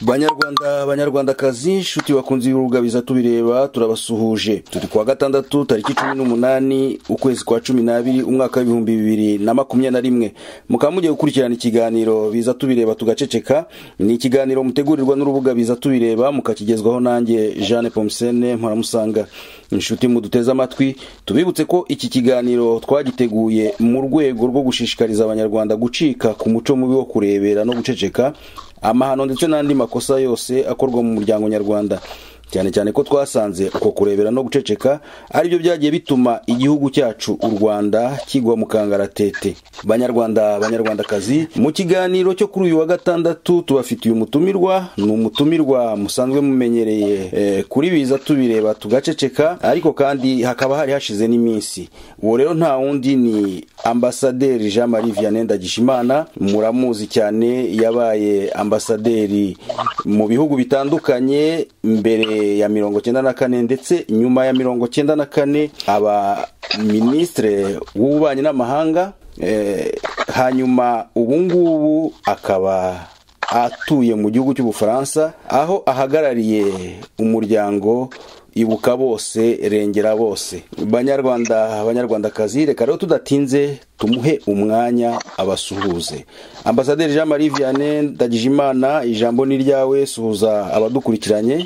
banyarwanda banyarwandakazi inshuti bakunze birugabiza tubireba turabasuhuje turi kuwa gatandatu tariki cumi n'umunani ukwezi kwa cumi n'abiri umwaka w'ibihumbi bibiri na makumyabiri na rimwe mukaba mugiye gukurikirana ikiganiro biza tubireba tugaceceka ni ikiganiro mutegurirwa n'urubuga biza tubireba mukakigezwaho nanjye jeanne pomusene mparamusanga inshuti muduteze amatwi tubibutse ko iki kiganiro twagiteguye mu rwego rwo gushishikariza abanyarwanda gucika ku muco mubi wo kurebera no guceceka amahano ndetse n'andi makosa yose akorwa mu muryango nyarwanda cyane cyane ko twasanze uko kurebera no guceceka aribyo byagiye bituma igihugu cyacu u rwanda kigwa mu kangaratete banyarwanda banyarwandakazi mu kiganiro cyo kuri uyu wa gatandatu tubafitiye umutumirwa ni umutumirwa musanzwe mumenyereye eh, kuri biza tubireba tugaceceka ariko kandi hakaba hari hashize n'iminsi uwo rero nta wundi ni ambasaderi jean marie vianney ndagijimana muramuzi cyane yabaye ambasaderi mu bihugu bitandukanye mbere ya mirongo cyenda na kane ndetse nyuma ya mirongo cyenda na kane aba minisitire w'ububanyi n'amahanga hanyuma ubu ngubu akaba atuye mu gihugu cy'ubufaransa aho ahagarariye umuryango ibuka bose rengera bose banyarwanda abanyarwandakazi reka rero tudatinze tumuhe umwanya abasuhuze ambasaderi jean marie vianney ndagijimana ijambo ni ryawe suhuza abadukurikiranye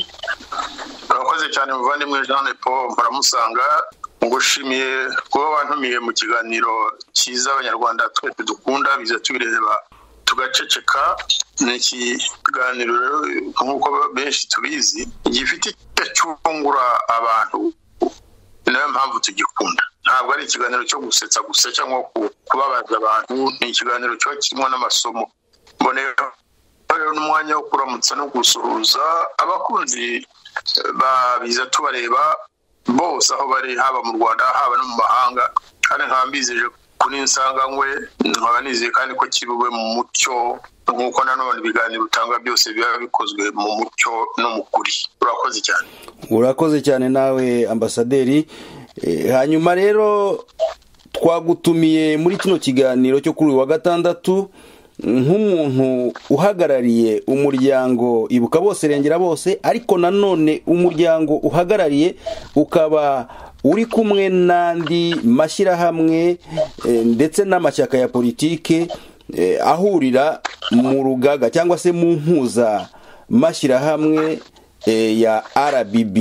urakoze cyane muvandimwe jean paul baramusanga ngushimiye kuba wantumiye mu kiganiro cyiza abanyarwanda twese dukunda biza tubireba tugaceceka ni ikiganiro nk'uko benshi tubizi gifite icyo cyungura abantu ni nayo mpamvu tugikunda ntabwo ari ikiganiro cyo gusetsa gusa cyangwa kubabaza abantu ni ikiganiro kiba kirimo n'amasomo mboneye rero n'umwanya wo kuramutsa no gusuhuza abakunzi babiza tubareba bose aho bari haba mu rwanda haba no mu mahanga kandi nkaba mbizije kuri insanganywe nkaba nizeye kandi ko kibuwe mu mucyo nk'uko nanone ibiganiro utanga byose biba bikozwe mu mucyo no mu kuri urakoze cyane urakoze cyane nawe ambasaderi hanyuma rero twagutumiye muri kino kiganiro cyo kuri uyu wa gatandatu nk'umuntu uhagarariye umuryango ibuka bose rengera bose ariko nanone umuryango uhagarariye ukaba uri kumwe n'andi mashyirahamwe ndetse n'amashyaka ya politike ahurira mu rugaga cyangwa se mu mpuza mashyirahamwe ya rbb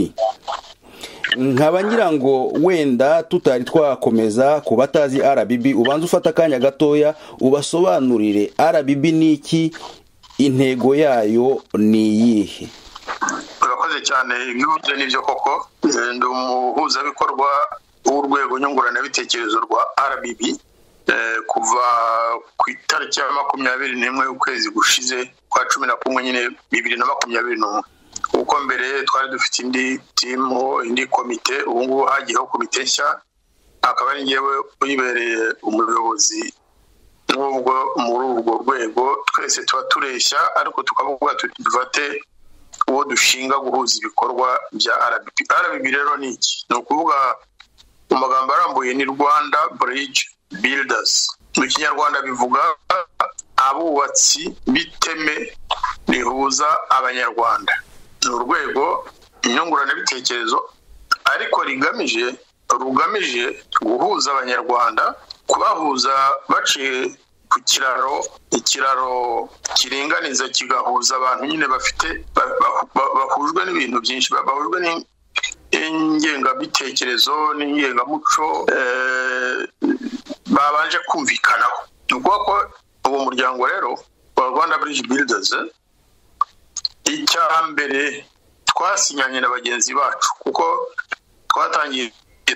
nkaba ngira ngo wenda tutari twakomeza ku batazi rbb ubanza ufata akanya gatoya ubasobanurire rbb ni iki intego yayo ni iyihe urakoze cyane ibyo ni byo koko ndi umuhuzabikorwa w'urwego nyunguranabitekerezo rwa rbb kuva ku itariki ya makumyabiri n'imwe y'ukwezi gushize kwa cumi na kumwe nyine bibiri na makumyabiri n'umwe kuko mbere twari dufite indi timu indi komite ubu ngubu hagiyeho komite nshya akaba ari ngewe uyibereye umuyobozi n'ubwo muri urwo rwego twese tuba tureshya ariko tukavuga tuti dufate uwo dushinga guhuza ibikorwa bya rbb rbb rero ni iki ni ukuvuga mu magambo arambuye ni rwanda bridge builders mu kinyarwanda bivuga abubatsi b'iteme rihuza abanyarwanda ni urwego inyunguranabitekerezo ariko rigamije rugamije guhuza abanyarwanda kubahuza baciye ku kiraro ikiraro kiringaniza kigahuza abantu nyine bafite bahujwe n'ibintu byinshi bahujwe n'ingengabitekerezo n'ingengamuco babanje kumvikanaho ni ukuvuga ko uwo muryango rero wa rwanda bridge builders icya mbere twasinyanye na bagenzi bacu kuko twatangiye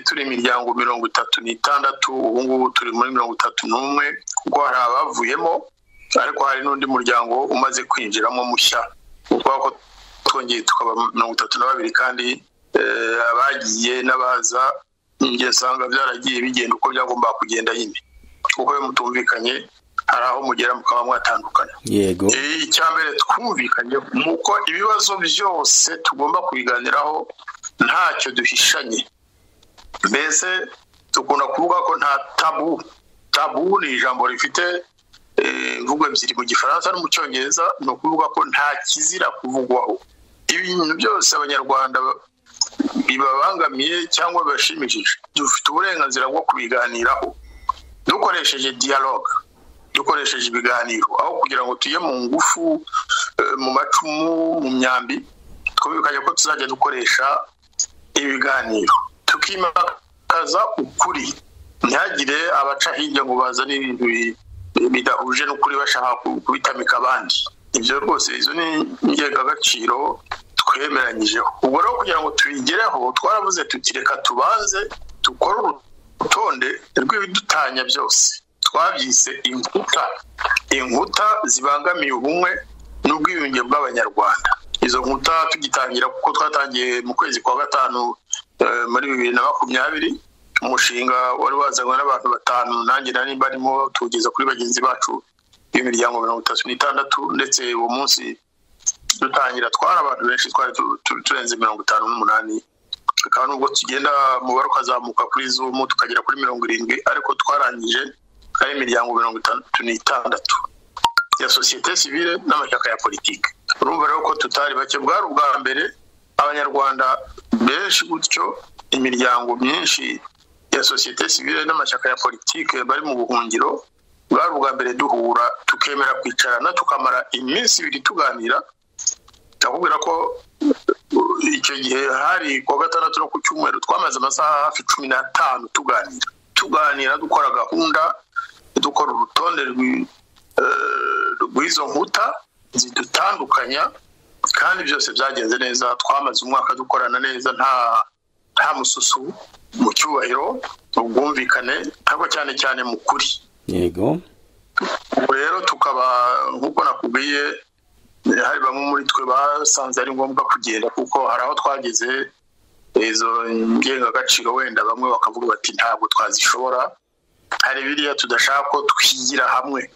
turi imiryango mirongo itatu n'itandatu ubu ngubu turi muri mirongo itatu n'umwe kuko hari abavuyemo ariko hari n'undi muryango umaze kwinjiramo mushya kubera ko twongeye tukaba mirongo itatu na babiri kandi abagiye n'abaza njye nsanga byaragiye bigenda uko byagombaga kugenda nyine kuko iyo mutumvikanye hari aho mugera mukaba mwatandukana yego icya mbere twumvikanye ni uko ibibazo byose tugomba kubiganiraho ntacyo duhishanye mbese dukunda kuvuga ko nta tabu tabu ni ijambo rifite imvugo ebyiri mu gifaransa no mu cyongereza ni ukuvuga ko nta kizira kuvugwaho ibintu byose abanyarwanda bibabangamiye cyangwa bibashimishije dufite uburenganzira bwo kubiganiraho dukoresheje dialogue dukoresheje ibiganiro aho kugira ngo tujye mu ngufu mu macumu mu myambi twumvikanye ko tuzajya dukoresha ibiganiro tukimakaza ukuri ntihagire abaca hirya ngo bazane ibintu bidahuje n'ukuri bashaka kubitamika abandi ibyo rwose izo ni ingengabaciro twemeranyijeho ubwo rero kugira ngo tubigereho twaravuze tuti reka tubanze dukore urutonde rw'ibidutanya byose twabyise inkuta inkuta zibangamiye ubumwe n'ubwiyunge bw'abanyarwanda izo nkuta tugitangira kuko twatangiye mu kwezi kwa gatanu muri bibiri na makumyabiri umushinga wari wazanywe n'abantu batanu nanjye nari barimo tuwugeza kuri bagenzi bacu b'imiryango mirongo itatu n'itandatu ndetse uwo munsi dutangira twari abantu benshi twari turenze mirongo itanu n'umunani akaba nubwo tugenda umubare ukazamuka kuri zumu tukagera kuri mirongo irindwi ariko twarangije ari imiryango mirongo itandatu n'itandatu ya sosiyete sivile n'amashyaka ya politiki urumva rero ko tutari bake bwari ubwa mbere abanyarwanda benshi gutyo imiryango myinshi ya sosiyete sivile n'amashyaka ya politiki bari mu buhungiro bwari ubwa mbere duhura tukemera kwicarana tukamara iminsi ibiri tuganira ndakubwira ko icyo gihe hari kuwa gatandatu no ku cyumweru twamaze amasaha hafi cumi n'atanu tuganira tuganira dukora gahunda dukora urutonde rw'izo nkuta zidutandukanya kandi byose byagenze neza twamaze umwaka dukorana neza nta nta mususu mu cyubahiro ubwumvikane ariko cyane cyane mu kuri yego rero tukaba nk'uko nakubwiye hari bamwe muri twe basanze ari ngombwa kugenda kuko hari aho twageze izo ngengagaciro wenda bamwe bakavuga bati ntabwo twazishobora hari biriya tudashaka ko twigira hamwe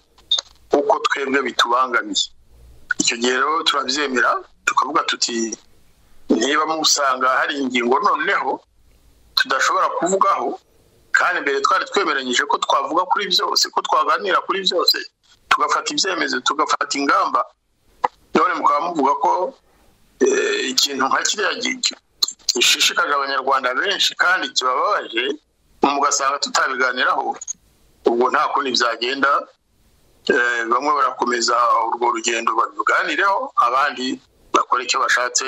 kuko twebwe bitubangamiye icyo gihe rero turabyemera tukavuga tuti niba musanga hari ingingo noneho tudashobora kuvugaho kandi mbere twari twemeranyije ko twavuga kuri byose ko twaganira kuri byose tugafata ibyemezo tugafata ingamba none mukaba muvuga ko ikintu nka kiriya gishishikaje abanyarwanda benshi kandi kibababaje mugasanga tutabiganiraho ubwo nta kundi byagenda bamwe barakomeza urwo rugendo babiganireho abandi bakora icyo bashatse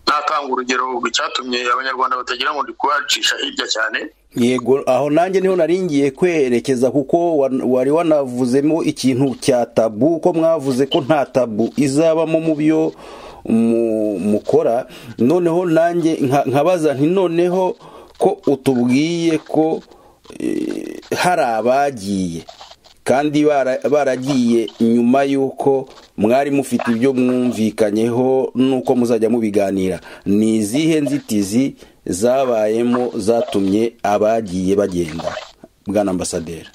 natanga urugero icyatumye abanyarwanda batagira ngo ndi kubacisha hirya cyane yego aho nanjye niho naringiye kwerekeza kuko wari wanavuzemo ikintu cya tabu ko mwavuze ko nta tabu izabamo mu byo mukora noneho nanjye nkabaza nti noneho ko utubwiye ko hari abagiye kandi baragiye nyuma y'uko mwari mufite ibyo mwumvikanyeho n'uko muzajya mubiganira ni izihe nzitizi zabayemo zatumye abagiye bagenda bwana ambasaderi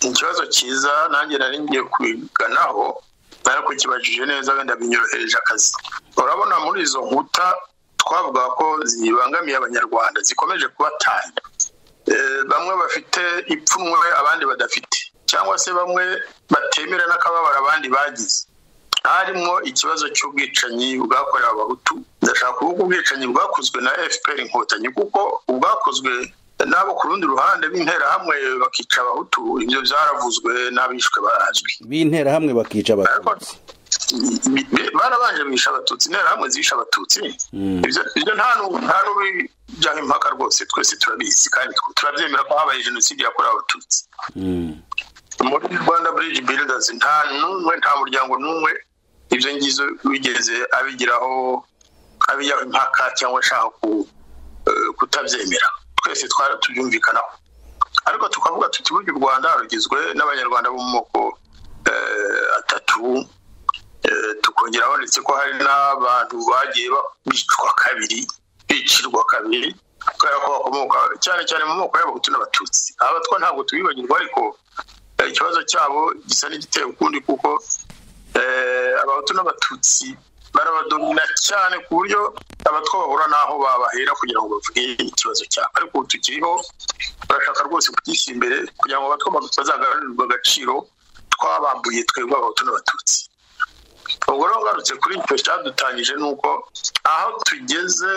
ikibazo cyiza nanjye nari ngiye kubiganaho nari kukibajije neza wenda binyorohereje akazi urabona muri izo nkuta twavuga ko zibangamiye abanyarwanda zikomeje kubatanya bamwe bafite ipfunwe abandi badafite cyangwa se bamwe batemera n'akababaro abandi bagize harimo ikibazo cy'ubwicanyi bwakorewe abahutu ndashaka kuvuga ubwicanyi bwakozwe na fpr inkotanyi kuko ubwakozwe n'abo ku rundi ruhande b'interahamwe bakica abahutu ibyo byaravuzwe n'abishwe barazwi b'interahamwe bakica abatutsi barabanje bisha abatutsi interahamwe zisha abatutsi ibyo nta n'ubijyaho impaka rwose twese turabizi kandi turabyemera ko habaye jenoside yakorewe abatutsi muri rwanda bridge builders nta n'umwe nta muryango n'umwe ibyo ngizo wigeze abigiraho abijyaho impaka cyangwa ashaka kutabyemera twese twari tubyumvikanaho ariko tukavuga tuti burya u rwanda rugizwe n'abanyarwanda bo mu moko atatu tukongera banditse ko hari n'abantu bagiye bicwa kabiri bicirwa kabiri kubera ko bakomoka cyane cyane mu moko y'abahutu n'abatutsi aba two ntabwo tubibagirwa ariko ikibazo cyabo gisa n'igiteye ukundi kuko abahutu n'abatutsi barabadomina cyane ku buryo abatwa bahura n'aho babahera kugira ngo bavuge ikibazo cyabo ariko ubu tukiriho barashaka rwose kugishyira imbere kugira ngo abatwa bazagarurirwe agaciro twabambuye twebwe abahutu n'abatutsi ubwo rero ngarutse kuri icyo cyadutangije ni uko aho tugeze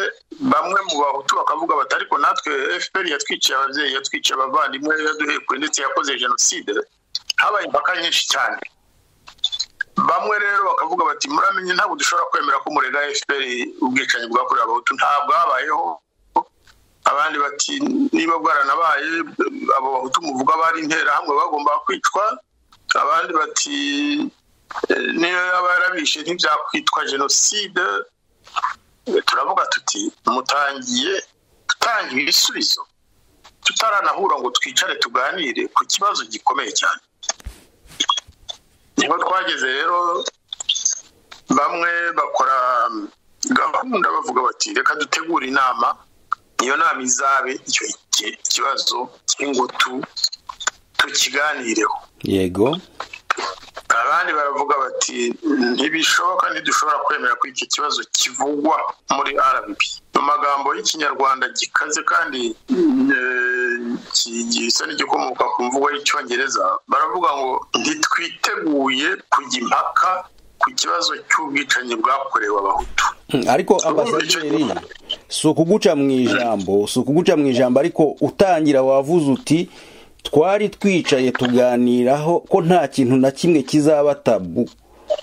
bamwe mu bahutu bakavuga bati ariko natwe fpr yatwiciye ababyeyi yatwiciye abavandimwe yaduhekwe ndetse yakoze jenoside habaye impaka nyinshi cyane bamwe rero bakavuga bati muramenye ntabwo dushobora kwemera ko umurega fpr ubwicanyi bwakorewe abahutu ntabwo habayeho abandi bati niba bwaranabaye abo bahutu muvuga bari interahamwe bagomba kwicwa abandi bati niyo yaba yarabishe ntibyakwitwa jenoside turavuga tuti mutangiye dutanga ibisubizo tutaranahura ngo twicare tuganire ku kibazo gikomeye cyane niho twageze rero bamwe bakora gahunda bavuga bati reka dutegure inama iyo nama izabe icyo kibazo cy'ingutu tukiganireho yego abandi baravuga bati ntibishoboka ntidushobora kwemera ko iki kibazo kivugwa muri rb mu magambo y'ikinyarwanda gikaze kandi gisa n'igikomoka ku mvugo y'icyongereza baravuga ngo ntitwiteguye kujya impaka ku kibazo cy'ubwicanyi bwakorewe abahutu ariko ambasaderi si ukuguca mu ijambo si ukuguca mu ijambo ariko utangira wavuze uti twari twicaye tuganiraho ko nta kintu na kimwe kizaba tabu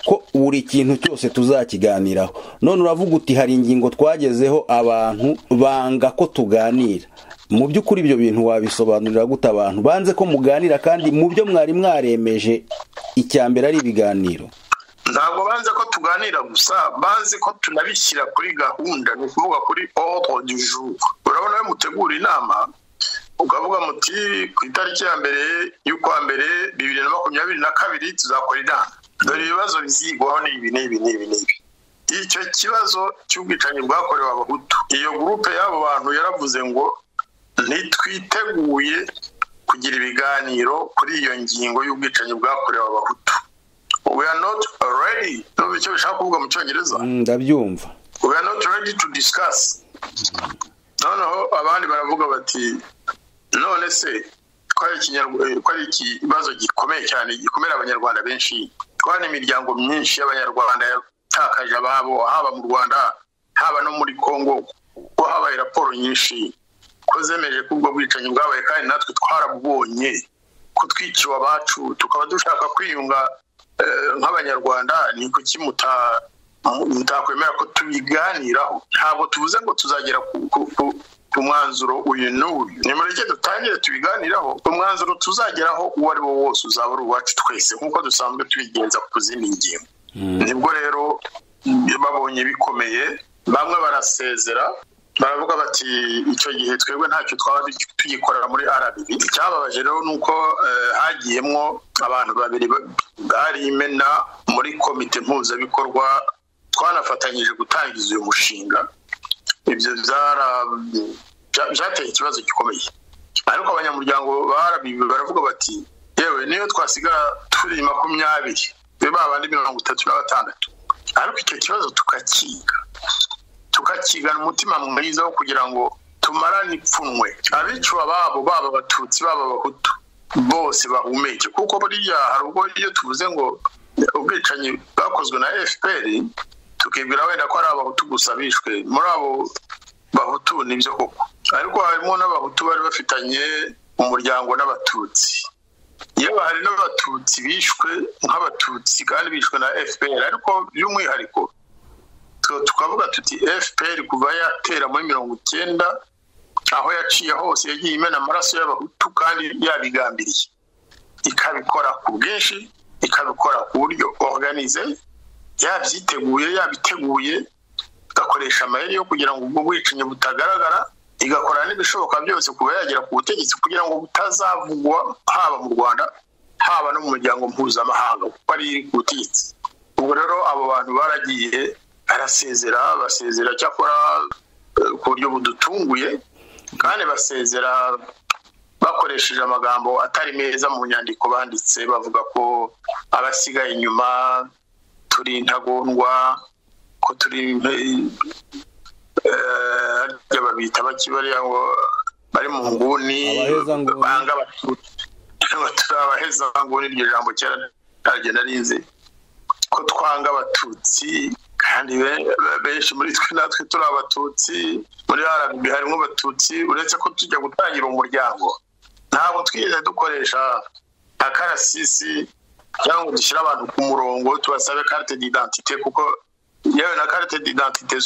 ko buri kintu cyose tuzakiganiraho none uravuga uti hari ingingo twagezeho abantu banga ko tuganira mu by'ukuri ibyo bintu wabisobanurira gute abantu banze ko muganira kandi mu byo mwari mwaremeje icya mbere ari ibiganiro ntabwo banze ko tuganira gusa banze ko tunabishyira kuri gahunda ni ukuvuga kuri oho du urabona iyo mutegura inama ukavuga muti ku itariki ya mbere y'ukwa mbere bibiri na makumyabiri na kabiri tuzakora inama dore ibibazo bizigwaho ni ibi n'ibi n'ibi n'ibi icyo kibazo cy'ubwicanyi bwakorewe abahutu iyo gurupe y'abo bantu yaravuze ngo ntitwiteguye kugira ibiganiro kuri iyo ngingo y'ubwicanyi bwakorewe abahutu we are not ready n'ubu icyo bishaka kuvuga mu cyongereza ndabyumva we are not ready to discuss noneho abandi baravuga bati none se ko ari ikibazo gikomeye cyane gikomera abanyarwanda benshi ko hari imiryango myinshi y'abanyarwanda yatakaje ababo haba mu rwanda haba no muri congo ko habaye raporo nyinshi ko zemeje ko ubwo bwicanyi bwabaye kandi natwe twarabubonye ko twiciwe abacu tukaba dushaka kwiyunga nk'abanyarwanda ni kuki mutakwemera ko tubiganiraho ntabwo tuvuze ngo tuzagera ku umwanzuro uyu n'uyu ni mureke dutangire tubiganiraho umwanzuro tuzageraho uwo ari wo wose uzaba ari uwacu twese nk'uko dusanzwe tubigenza ku zindi ngingo nibwo rero babonye bikomeye bamwe barasezera baravuga bati icyo gihe twebwe ntacyo twaba tugikorera muri rb icyababaje rero ni uko hagiyemo abantu babiri bari imena muri komite mpuzabikorwa twanafatanyije gutangiza uyu mushinga ibyo byateye ikibazo gikomeye ariko abanyamuryango barabibi baravuga bati yewe niyo twasigara turi makumyabiri be babandi mirongo itatu na batandatu ariko icyo kibazo tukakiga tukakigana umutima mwiza wo kugira ngo tumarane ipfunwe abiciwe ababo baba abatutsi baba abahutu bose bahumeke kuko buriya hari ubwo iyo tuvuze ngo ubwicanyi bwakozwe na fpr tukibwira wenda ko ari abahutu gusa bishwe muri abo bahutu nibyo koko ariko harimo n'abahutu bari bafitanye umuryango n'abatutsi yewe hari n'abatutsi bishwe nk'abatutsi kandi bishwe na fpr ariko by'umwihariko tukavuga tuti fpr kuva yatera muri mirongo icyenda aho yaciye hose yagiye imena amaraso y'abahutu kandi yabigambiriye ikabikora ku bwinshi ikabikora ku buryo organize yabyiteguye yabiteguye igakoresha amayeri yo kugira ngo ubwo bwicanyi butagaragara igakora n'ibishoboka byose kuba yagera ku butegetsi kugira ngo butazavugwa haba mu rwanda haba no mu muryango mpuzamahanga kuko ari iri ku butegetsi ubwo rero abo bantu baragiye barasezera basezera cyakora ku buryo budutunguye kandi basezera bakoresheje amagambo atari meza mu nyandiko banditse bavuga ko abasigaye inyuma turi intagondwa ko turi harya babita bakibariya ngo bari mu nguni banga abatutsi abaheza nguni iryo jambo kera ntabwo narinzi ko twanga abatutsi kandi benshi muri twe natwe turi abatutsi muri rb harimo abatutsi uretse ko tujya gutangira umuryango ntabwo twigeze dukoresha akarasisi cyangwa ngo dushyire abantu ku murongo tubasabe karite d'identite kuko yewe na karite d'identite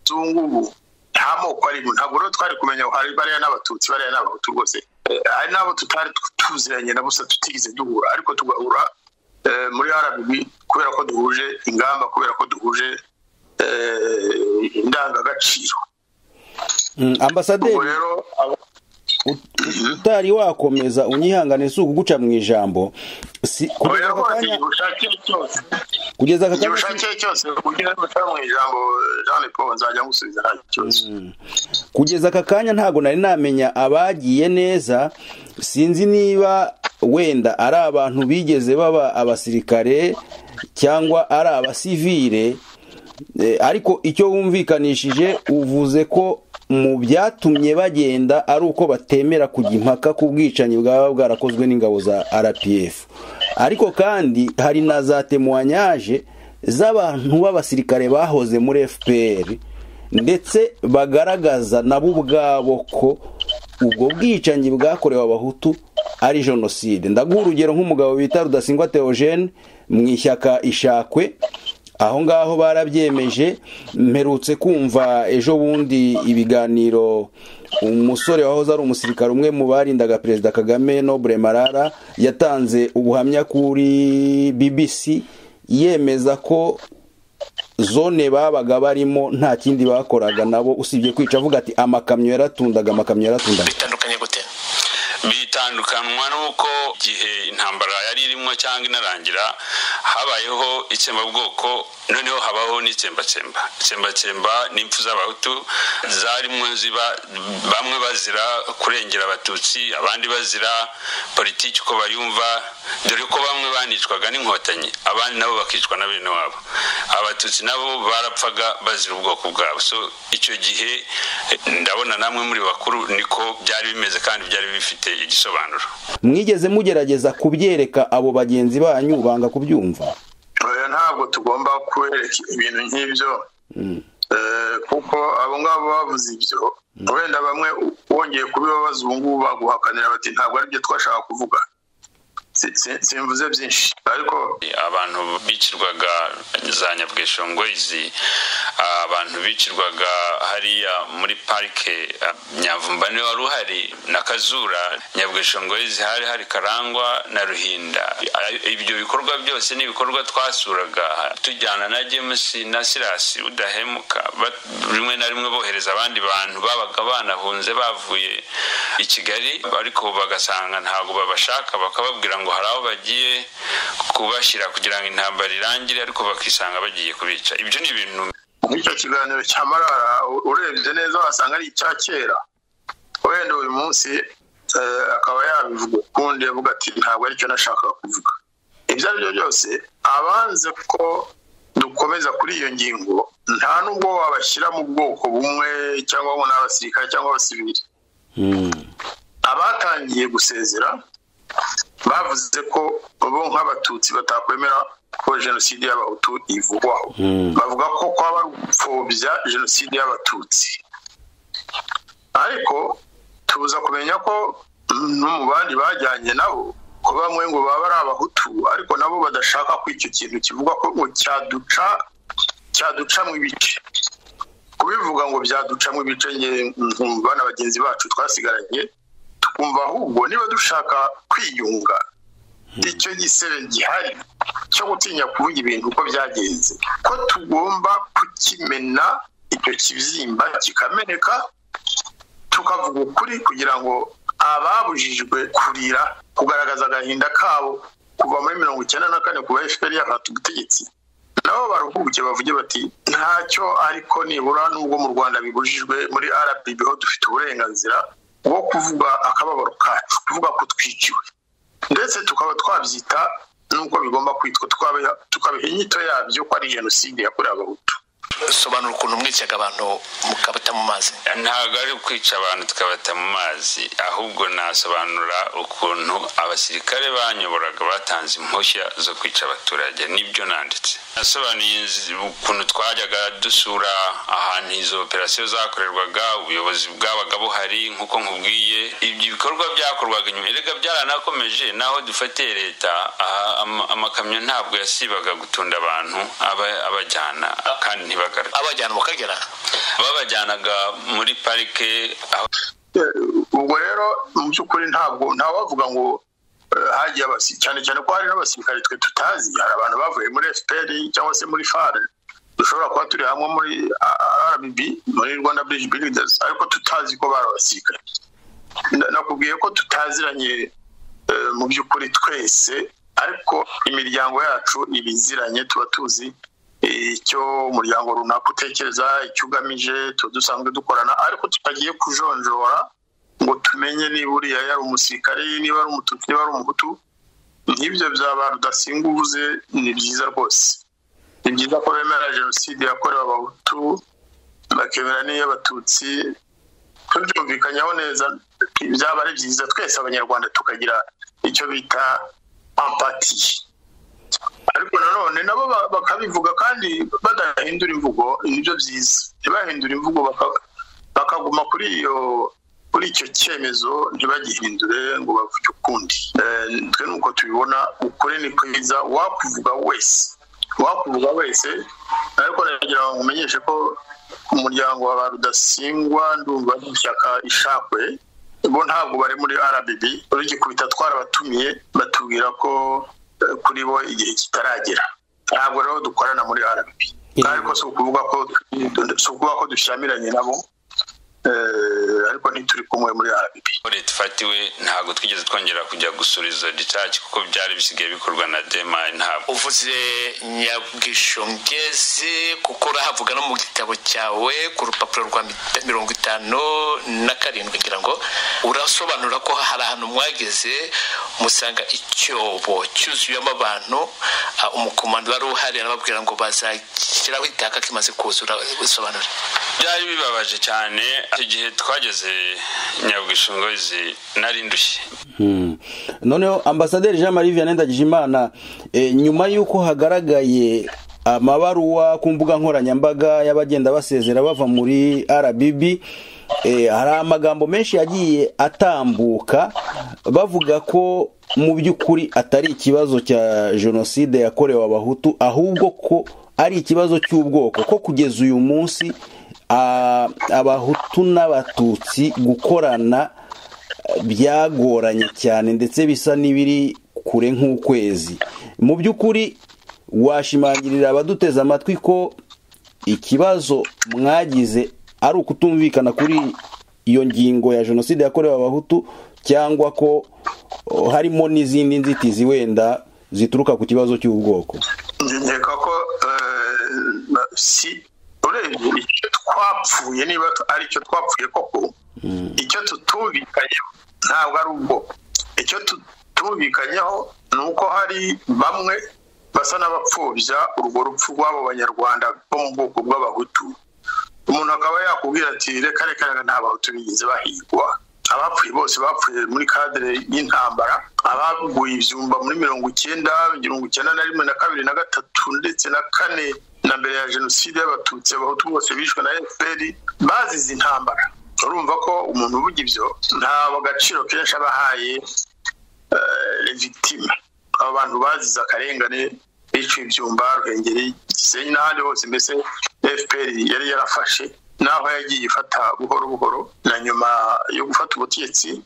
z'ubu nta moko arimo ntabwo rero twari kumenya hari bariya n'abatutsi bariya n'abahutu rwose hari n'abo tutari tuziranye na gusa tutigeze duhura ariko tugahura muri rb kubera ko duhuje ingamba kubera ko duhuje indangagaciro ambasaderi utari wakomeza unyihangane si ukuguca mu ijambo kubera ko igihe ushakiye cyose kugeza aka igihe kanya ushakiye cyose ugira guca mu ijambo jean paul nzajya ngusubiza nta kibazo kugeza aka kanya ntabwo nari namenya abagiye neza sinzi niba wenda ari abantu bigeze baba abasirikare cyangwa ari abasivire Eh, ariko icyo wumvikanishije uvuze ko mu byatumye bagenda ari uko batemera kujya impaka ku bwicanyi bwaba bwarakozwe n'ingabo za rpf ariko kandi hari na za temuwanyaje z'abantu b'abasirikare bahoze muri fpr ndetse bagaragaza nabo ubwabo ko ubwo bwicanyi bwakorewe abahutu ari jenoside ndaguha urugero nk'umugabo bita rudasingwa theogene mu ishyaka ishakwe aho ngaho barabyemeje mperutse kumva ejo bundi ibiganiro umusore wahoze ari umusirikare umwe mu barindaga perezida kagame nobure marara yatanze ubuhamya kuri bbc yemeza ko zone babaga barimo nta kindi bakoraga nabo usibye kwica avuga ati amakamyo yaratundaga amakamyo yaratundaga bitandukanye gute bitandukanwa n'uko igihe intambara yari irimo cyangwa inarangira habayeho itsembabwoko noneho habaho n'itsembacemba itsembacemba ni impfu z'abahutu zarimo ziba bamwe bazira kurengera abatutsi abandi bazira politiki uko bayumva dore ko bamwe banicwaga n'inkotanyi abandi nabo bakicwa na bene wabo abatutsi nabo barapfaga bazira ubwoko bwabo so icyo gihe eh, ndabona namwe muri bakuru niko byari bimeze kandi byari bifite igisobanuro mwigeze mugerageza kubyereka abo bagenzi banyu banga kubyumva oya ntabwo tugomba kwereka ibintu nk'ibyo Eh, kuko abo ngabo bavuze ibyo wenda bamwe wongeye kubibabaza ubu ngubu baguhakanira bati ntabwo aribyo twashaka kuvuga Si- si- simvuze byinshi ariko abantu bicirwaga za nyabweshongwezi abantu bicirwaga hariya muri parike ah, nyamvumba niwe wari uhari na kazura nyabweshongwezi hari hari karangwa na ruhinda Ah, ibyo bikorwa byose ni ibikorwa twasuraga tujyana na james na sirasi udahemuka Ba- rimwe na rimwe bohereza abandi bantu babaga banahunze bavuye i kigali ariko bagasanga ntabwo babashaka bakababwira ngo hari aho bagiye kubashyira kugira ngo intambara irangire ariko bakisanga bagiye kubica ibyo ni ibintu icyo kiganiro cya marara u- urebye neza wasanga ari icya kera wenda uyu munsi eh, akaba yabivuga ukundi avuga ati ntabwo aricyo nashakaga kuvuga ibyo ari byo byose abanze ko dukomeza kuri iyo ngingo nta nubwo wabashyira mu bwoko bumwe cyangwa ngo ni abasirikare cyangwa abasivili abatangiye gusezera bavuze ko bo nk'abatutsi batakwemera ko jenoside y'abahutu ivugwaho bavuga ko kwaba ari ugupfobya jenoside y'abatutsi ariko tuza kumenya ko mm, no mu bandi bajyanye nabo ko bamwe ngo baba ari abahutu ariko nabo badashaka ko icyo kintu kivuga ko ngo cyaduca cyaduca mu ibice kubivuga ngo byaducamo ibice njye nkumva na bagenzi bacu twasigaranye tukumva ahubwo niba dushaka kwiyunga icyo gisebe gihari cyo gutinya kuvuga ibintu uko byagenze ko tugomba kukimena icyo kibyimba kikameneka tukavuga ukuri kugira ngo ababujijwe kurira kugaragaza agahinda kabo kuva muri mirongo icyenda na kane kuva efuperi yafata ubutegetsi nabo baruhuke bavuge bati ntacyo ariko nibura nubwo mu rwanda bibujijwe muri rpb ho dufite uburenganzira bwo kuvuga akababaro kacu kuvuga ko twiciwe ndetse tukaba twabyita n'uko bigomba kwitwa tukabiha tukabiha inyito yabyo ko ari jenoside yakorewe abahutu sobanura ukuntu mwicaga abantu mukabata mu mazi ntabwo ari ukwica abantu tukabata mu mazi ahubwo nasobanura ukuntu abasirikare banyoboraga batanze impushya zo kwica abaturage nibyo nanditse nasobanuye ukuntu twajyaga dusura ahantu izo operasiyo zakorerwaga ubuyobozi bwabaga buhari nk'uko nkubwiye ibyo bikorwa byakorwaga inyuma erega byaranakomeje naho dufatiye leta amakamyo ntabwo yasibaga gutunda abantu abajyana kandi ntibagaruke abajyana mu kagera babajyanaga muri parike aho ubwo rero mu by'ukuri ntabwo ntawavuga ngo hagiye abasirikare cyane cyane ko hari n'abasirikare twe tutazi hari abantu bavuye muri fpr cyangwa se muri fare dushobora kuba turi hamwe muri rbb muri rwanda bridge builders ariko tutazi ko bari abasirikare nakubwiye ko tutaziranye mu by'ukuri twese ariko imiryango yacu ibiziranye tuba tuzi icyo umuryango runaka utekereza icyo ugamije tuba dusanzwe dukorana ariko tutagiye kujonjora ngo tumenye niba uriya yari umusirikare niba ari umutuku niba ari umuhutu nk'ibyo byaba rudasinga uvuze ni byiza rwose ni byiza ko bemera jenoside yakorewe abahutu bakemera n'iy'abatutsi tubyumvikanyaho neza byaba ari byiza twese abanyarwanda tukagira icyo bita ampati ariko nanone nabo bakabivuga kandi badahindura imvugo nibyo byiza ntibahindure imvugo bakaguma kuri iyo kuri icyo cyemezo ntibagihindure ngo bavuge ukundi twe nuko tubibona ukuri ni kwiza wakuvuga wese wakuvuga wese ariko nagira ngo umenyeshe ko umuryango wa rudasingwa ndumva n'ishyaka ishakwe bo ntabwo bari muri rbb urugikubita twarabatumiye batubwira ko kuri bo igihe kitaragera ntabwo rero dukorana muri rbb ariko si ukuvuga ko si ukuvuga ko dushyamiranye nabo ariko ntituri kumwe muri rbb leta ifatiwe ntabwo twigeze twongera kujya gusura izo ricaci kuko byari bisigaye bikorwa na demayi ntabwo uvuze nyabwishongezi kuko urahavuga no mu gitabo cyawe ku rupapuro rwa mirongo itanu na karindwi ngira ngo urasobanura ko hari ahantu mwageze musanga icyobo cyuzuyemo abantu umukomando wari uhari arababwira ngo bazashyiraho itaka kimaze kuzura bisobanura byari bibabaje cyane igihe twageze nyabwishingozi nari ndushye noneho ambasaderi jean marie vianney ndagijimana nyuma y'uko hagaragaye amabaruwa ku mbuga nkoranyambaga y'abagenda basezera bava muri rbb hari amagambo menshi yagiye atambuka bavuga ko mu by'ukuri atari ikibazo cya jenoside yakorewe abahutu ahubwo ko ari ikibazo cy'ubwoko ko kugeza uyu munsi abahutu n'abatutsi gukorana byagoranye cyane ndetse bisa n'ibiri kure nk'ukwezi mu by'ukuri washimangirira abaduteze amatwi ko ikibazo mwagize ari ukutumvikana kuri iyo ngingo ya jenoside yakorewe abahutu cyangwa ko harimo n'izindi nzitizi wenda zituruka ku kibazo cy'ubwoko nkeka ko si urebye icyo twapfuye niba ari icyo twapfuye koko icyo tutumvikanyeho ntabwo ari ubwo icyo tutumvikanyeho ni uko hari bamwe basa n'abapfubya urwo rupfu rw'abo banyarwanda bo mu bwoko bw'abahutu umuntu akaba yakubwira ati reka reka nta bahutu bigeze bahigwa abapfuye bose bapfuye muri kadire y'intambara abaguye ibyumba muri mirongo icyenda mirongo icyenda na rimwe na kabiri na gatatu ndetse na kane na mbere ya jenoside y'abatutsi abahutu bose bishwe na fpr bazize intambara urumva ko umuntu uvuga ibyo nta agaciro kenshi aba ahaye victime aba bantu bazize akarengane biciwe ibyumba ruhengeri gisenyi n'ahandi hose mbese fpr yari yarafashe naho yagiye ifata buhoro buhoro na nyuma yo gufata ubutegetsi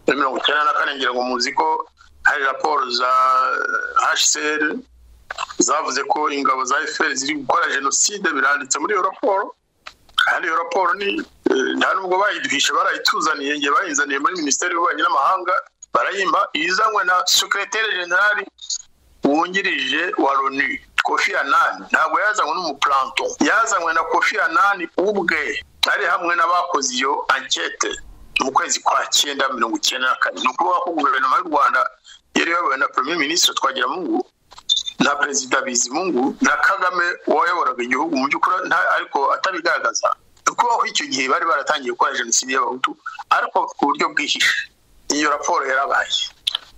muri mirongo icyenda na kane ngira ngo muzi ko hari raporo za hcr zavuze ko ingabo za fpr ziri gukora jenoside biranditse muri iyo raporo kandi iyo raporo ni nta nubwo bayiduhishe barayituzaniye ngiye bayizaniye muri minisiteri y'ububanyi n'amahanga barayimba izanywe na sekreteri generali wungirije wa loni kofi anani ntabwo yazanywe n'umupuranto yazanywe na kofi anani ubwe ari hamwe n'abakoze iyo ankete mu kwezi kwa cyenda mirongo icyenda na kane ni ukuvuga ko guverinoma y'u rwanda yari iyobowe na premier minisitiri twagiramungu na perezida bizimungu na kagame wayoboraga igihugu mu by'ukuri nta- ariko atabigaragaza kubaho icyo gihe bari baratangiye gukora jenoside y'abahutu ariko ku buryo bwihishe iyo raporo yarabaye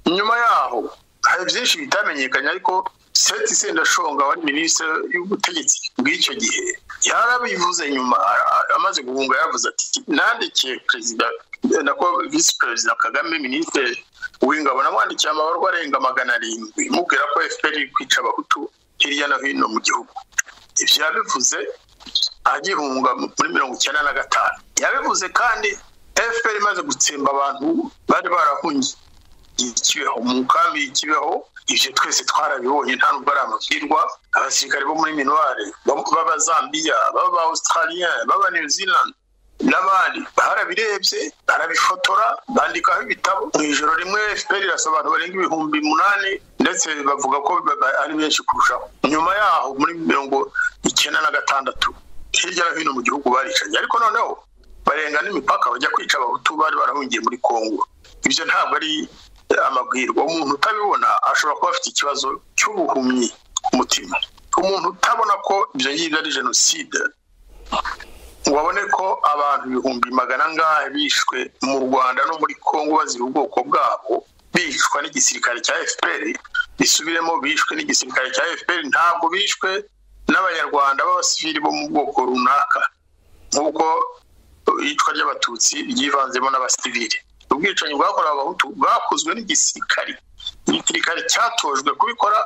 nyuma yaho hari byinshi bitamenyekanye ariko seti sendashonga wari minisitiri y'ubutegetsi bw'icyo gihe yarabivuze nyuma a- a- amaze guhunga yavuze ati nandikiye perezida nako visi perezida kagame minisitiri w'ingabo namwandikiye amabarwa arenga magana arindwi mubwira ko fpr iri kwica abahutu hirya no hino mu gihugu ibyo yabivuze agihunga muri mirongo icyenda na gatanu yabivuze kandi fpr imaze gutsemba abantu bari barahungiye ikibeho mu nkambi y'ikibeho ibyo twese twarabibonye nta nubwo ari amabwirwa abasirikare bo muri minuware b'abazambiya b'abaustralien b'aba new zealand n'abandi barabirebye barabifotora bandikaho ibitabo mu ijoro rimwe fpr irasaba abantu barenga ibihumbi umunani ndetse bavuga ko ba- ba- ari benshi kurushaho nyuma yaho muri mirongo icyenda na gatandatu hirya no hino mu gihugu baricanye ariko noneho barenga n'imipaka bajya kwica abahutu bari barahungiye muri kongo ibyo ntabwo ari eh, amabwirwa umuntu utabibona ashobora kuba afite ikibazo cy'ubuhumyi ku mutima umuntu utabona ko ibyo ngibyo ari jenoside ngo babone ko abantu ibihumbi magana angahe bishwe mu rwanda no muri congo bazira ubwoko bwabo bishwa n'igisirikare cya fpr bisubiremo bishwe n'igisirikare cya fpr ntabwo bishwe n'abanyarwanda b'abasivili bo mu bwoko runaka nk'uko iyicwa ry'abatutsi ryivanzemo n'abasivili ubwicanyi bwakorewe abahutu bwakozwe n'igisirikari igisirikari cyatojwe kubikora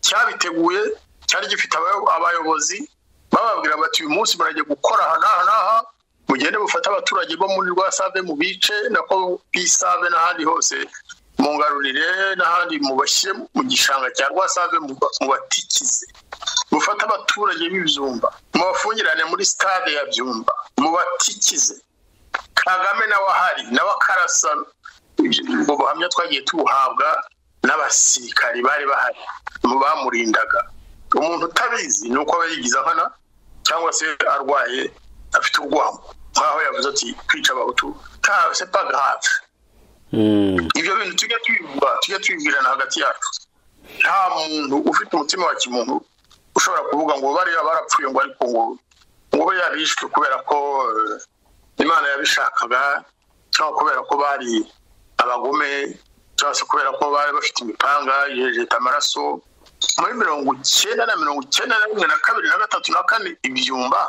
cyabiteguye cyari gifite abayo- abayobozi bababwira bati uyu munsi murajya gukora aha n'aha n'aha mugende mufate abaturage bo muri rwasave mu bice nako bisave n'ahandi hose mu ngarurire n'ahandi mubashyire mu gishanga cya rwasave muba- mubatikize mufate abaturage b'ibyumba mubafungirane muri stade ya byumba mubatikize kagame nawe ahari nawe akarasa ubwo buhamya twagiye tubuhabwa n'abasirikari bari bahari mu bamurindaga umuntu utabizi ni uko aba yigiza nkana cyangwa se arwaye afite urwango nk'aho yavuze ati kwica abahutu nta se pagahafi Mm. ibyo bintu tujya tubivuga tujya tubibwirana hagati yacu nta muntu ufite umutima wa kimuntu ushobora kuvuga ngo bariya barapfuye ngo ariko ngo ngo be yarishwe kubera ko eh, imana yabishakaga cyangwa kubera ko bari abagome cyangwa se kubera ko bari bafite imipanga yejeta amaraso muri mirongo icyenda na mirongo icyenda na rimwe na kabiri na gatatu na kane ibyumba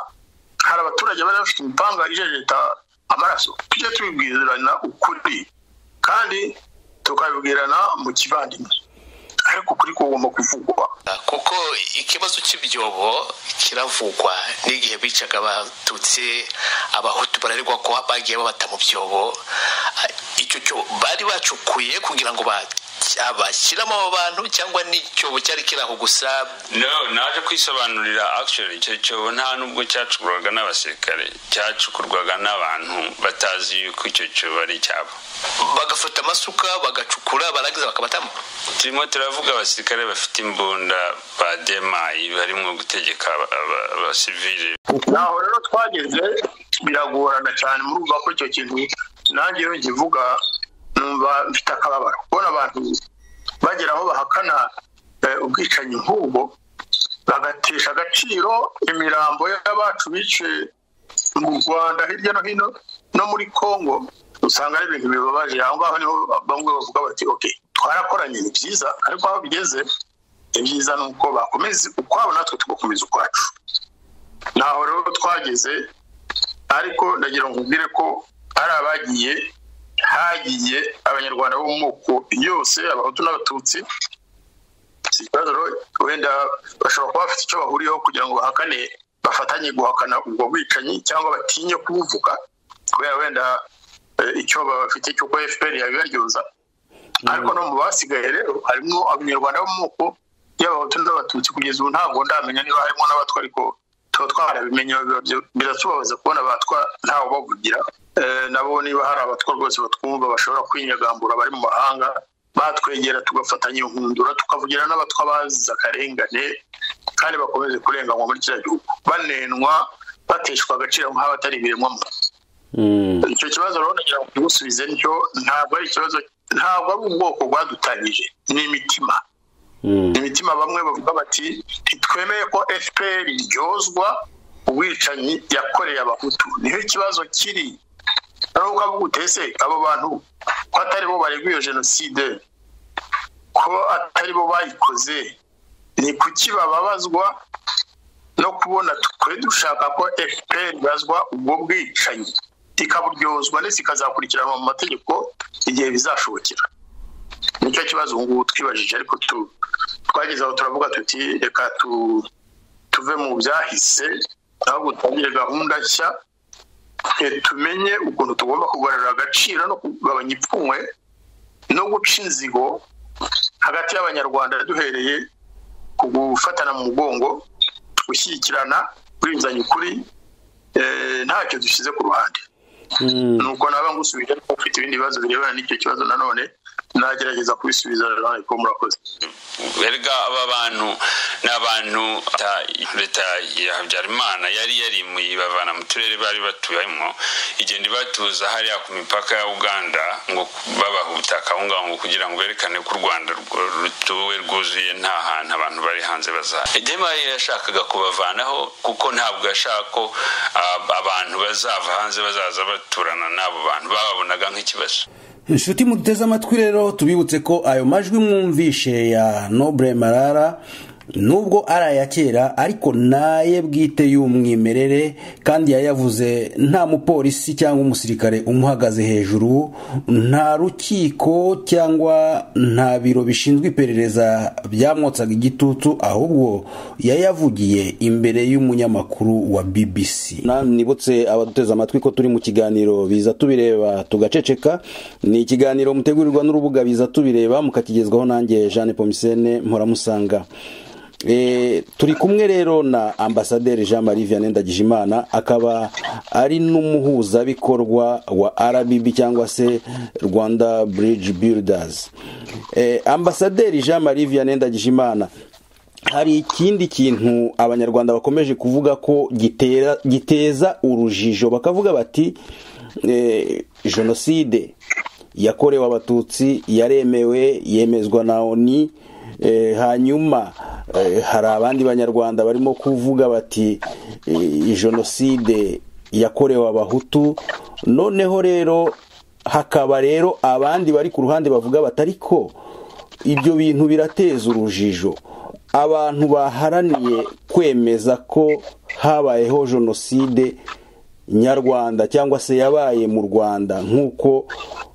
hari abaturage bari bafite imipanga ijejeta amaraso tujye tubibwirana ukuri kandi tukabibwirana mu kivandimwe ariko ukuri kugomba kuvugwa kuko ikibazo cy'ibyobo kiravugwa n'igihe bicaga abatutsi abahutu bararigwa ko bagiye babata mu byobo icyo cyo bari bacukuye kugira ngo ba- bashyiramo abo bantu cyangwa n'icyobo cyari kiri aho gusa no naje kwisobanurira actually icyo cyobo nta nubwo cyacukurwaga n'abasirikare cyacukurwaga n'abantu batazi yuko icyo cyobo ari icyabo bagafata amasuka bagacukura barangiza bakabatamo turimo turavuga abasirikare bafite imbunda ba demayi barimo gutegeka aba- aba- abasivili naho rero twageze biragorana cyane murumva ko icyo kintu nanjye iyo nkivuga numva mfite akababaro kubona abantu bagera aho bahakana eh, ubwicanyi nk'ubwo bagatesha agaciro imirambo y'abacu biciye mu rwanda hirya no hino no muri congo usanga ari ibintu bibabaje aho ngaho niho bamwe bavuga bati ok twarakoranye ni byiza ariko aho bigeze ibyiza ni uko bakomeza ukwabo natwe tugakomeza ukwacu ntaho rero twageze ariko ndagira ngo nkubwire ko hari abagiye hagiye abanyarwanda bo mu moko yose abahutu n'abatutsi si ikibazo rero wenda bashobora kuba bafite icyo bahuriyeho kugira ngo bahakane bafatanye guhakana ubwo bwicanyi cyangwa batinye kubuvuga kubera wenda eh, icyo bafite cy'uko fpr yabibaryoza ariko no mu basigaye rero harimo abanyarwanda bo mu moko y'abahutu n'abatutsi kugeza ubu ntabwo ndamenya niba harimo n'abatwa ariko tuba twarabimenye biba byo- biratubabaza kubona abatwa ntawe bavugira Eh, nabo niba hari abatwa rwose batwumva bashobora kwinyagambura bari mu mahanga batwegera tugafatanya inkundura tukavugira n'abatwa bazize akarengane kandi bakomeze kurenganywa muri kiriya gihugu banenwa bateshwa agaciro nk'abatari ibiremwamuntu Mm. icyo kibazo rero nagira ngo tugusubize nicyo ntabwo ari ikibazo ntabwo ari ubwoko bwadutanyije ni imitima imitima bamwe bavuga bati ntitwemeye ko fpr ryozwa ubwicanyi yakoreye abahutu niho ikibazo kiri nubwo avuga utese abo bantu ko atari bo bareguye jenoside ko atari bo bayikoze ni kuki bababazwa no kubona twe dushaka ko fpr bazwa ubwo bwicanyi ikaburyozwa ndetse ikazakurikiranwa mu mategeko igihe bizashobokera nicyo kibazo ubu ngubu twibajije ariko twageze aho turavuga tuti reka tuve mu byahise ahubwo dutangire gahunda nshya tumenye ukuntu tugomba kugarura agaciro no kugabanya ipfunwe no guca inzigo hagati y'abanyarwanda duhereye ku gufatana mu mugongo gushyigikirana guhinduranya ukuri ntacyo dushyize ku ruhande nuko naba ngusubije ariko ufite ibindi bibazo birebana n'icyo kibazo nanone nagerageza kubisubiza nawe ko murakoze erega aba bantu ni abantu leta ya habyarimana yari yarimuye ibavana mu turere bari batuyemo igenda ibatuza hariya ku mipaka ya uganda ngo babaha ubutaka aho ngaho ngo kugira ngo berekane ko u rwanda rutuwe rwuzuye nta hantu abantu bari hanze bazaza dema yashakaga kubavanaho kuko ntabwo yashaka ko abantu bazava hanze bazaza baturana n'abo bantu bababonaga nk'ikibazo inshuti muteze amatwi rero tubibutse ko ayo majwi mwumvishe ya nobure marara nubwo ari aya kera ariko naye bwite y'umwimerere kandi yayavuze nta mupolisi cyangwa umusirikare umuhagaze hejuru nta rukiko cyangwa nta biro bishinzwe iperereza byamwotsaga igitutu ahubwo yayavugiye imbere y'umunyamakuru wa bbc nibutse abaduteze amatwi ko turi mu kiganiro biza tubireba tugaceceka ni ikiganiro mutegurirwa n'urubuga biza tubireba mukakigezwaho nanjye jeanne pomisene mpora turi kumwe rero na ambasaderi jean marie vianney ndagijimana akaba ari n'umuhuzabikorwa wa rbb cyangwa se rwanda bridge builders ambasaderi jean marie vianney ndagijimana hari ikindi kintu abanyarwanda bakomeje kuvuga ko giteza urujijo bakavuga bati jenoside yakorewe abatutsi yaremewe yemezwa na oni hanyuma hari abandi banyarwanda barimo kuvuga bati jenoside yakorewe abahutu noneho rero hakaba rero abandi bari ku ruhande bavuga batariko ibyo bintu birateza urujijo abantu baharaniye kwemeza ko habayeho jenoside nyarwanda cyangwa se yabaye mu rwanda nk'uko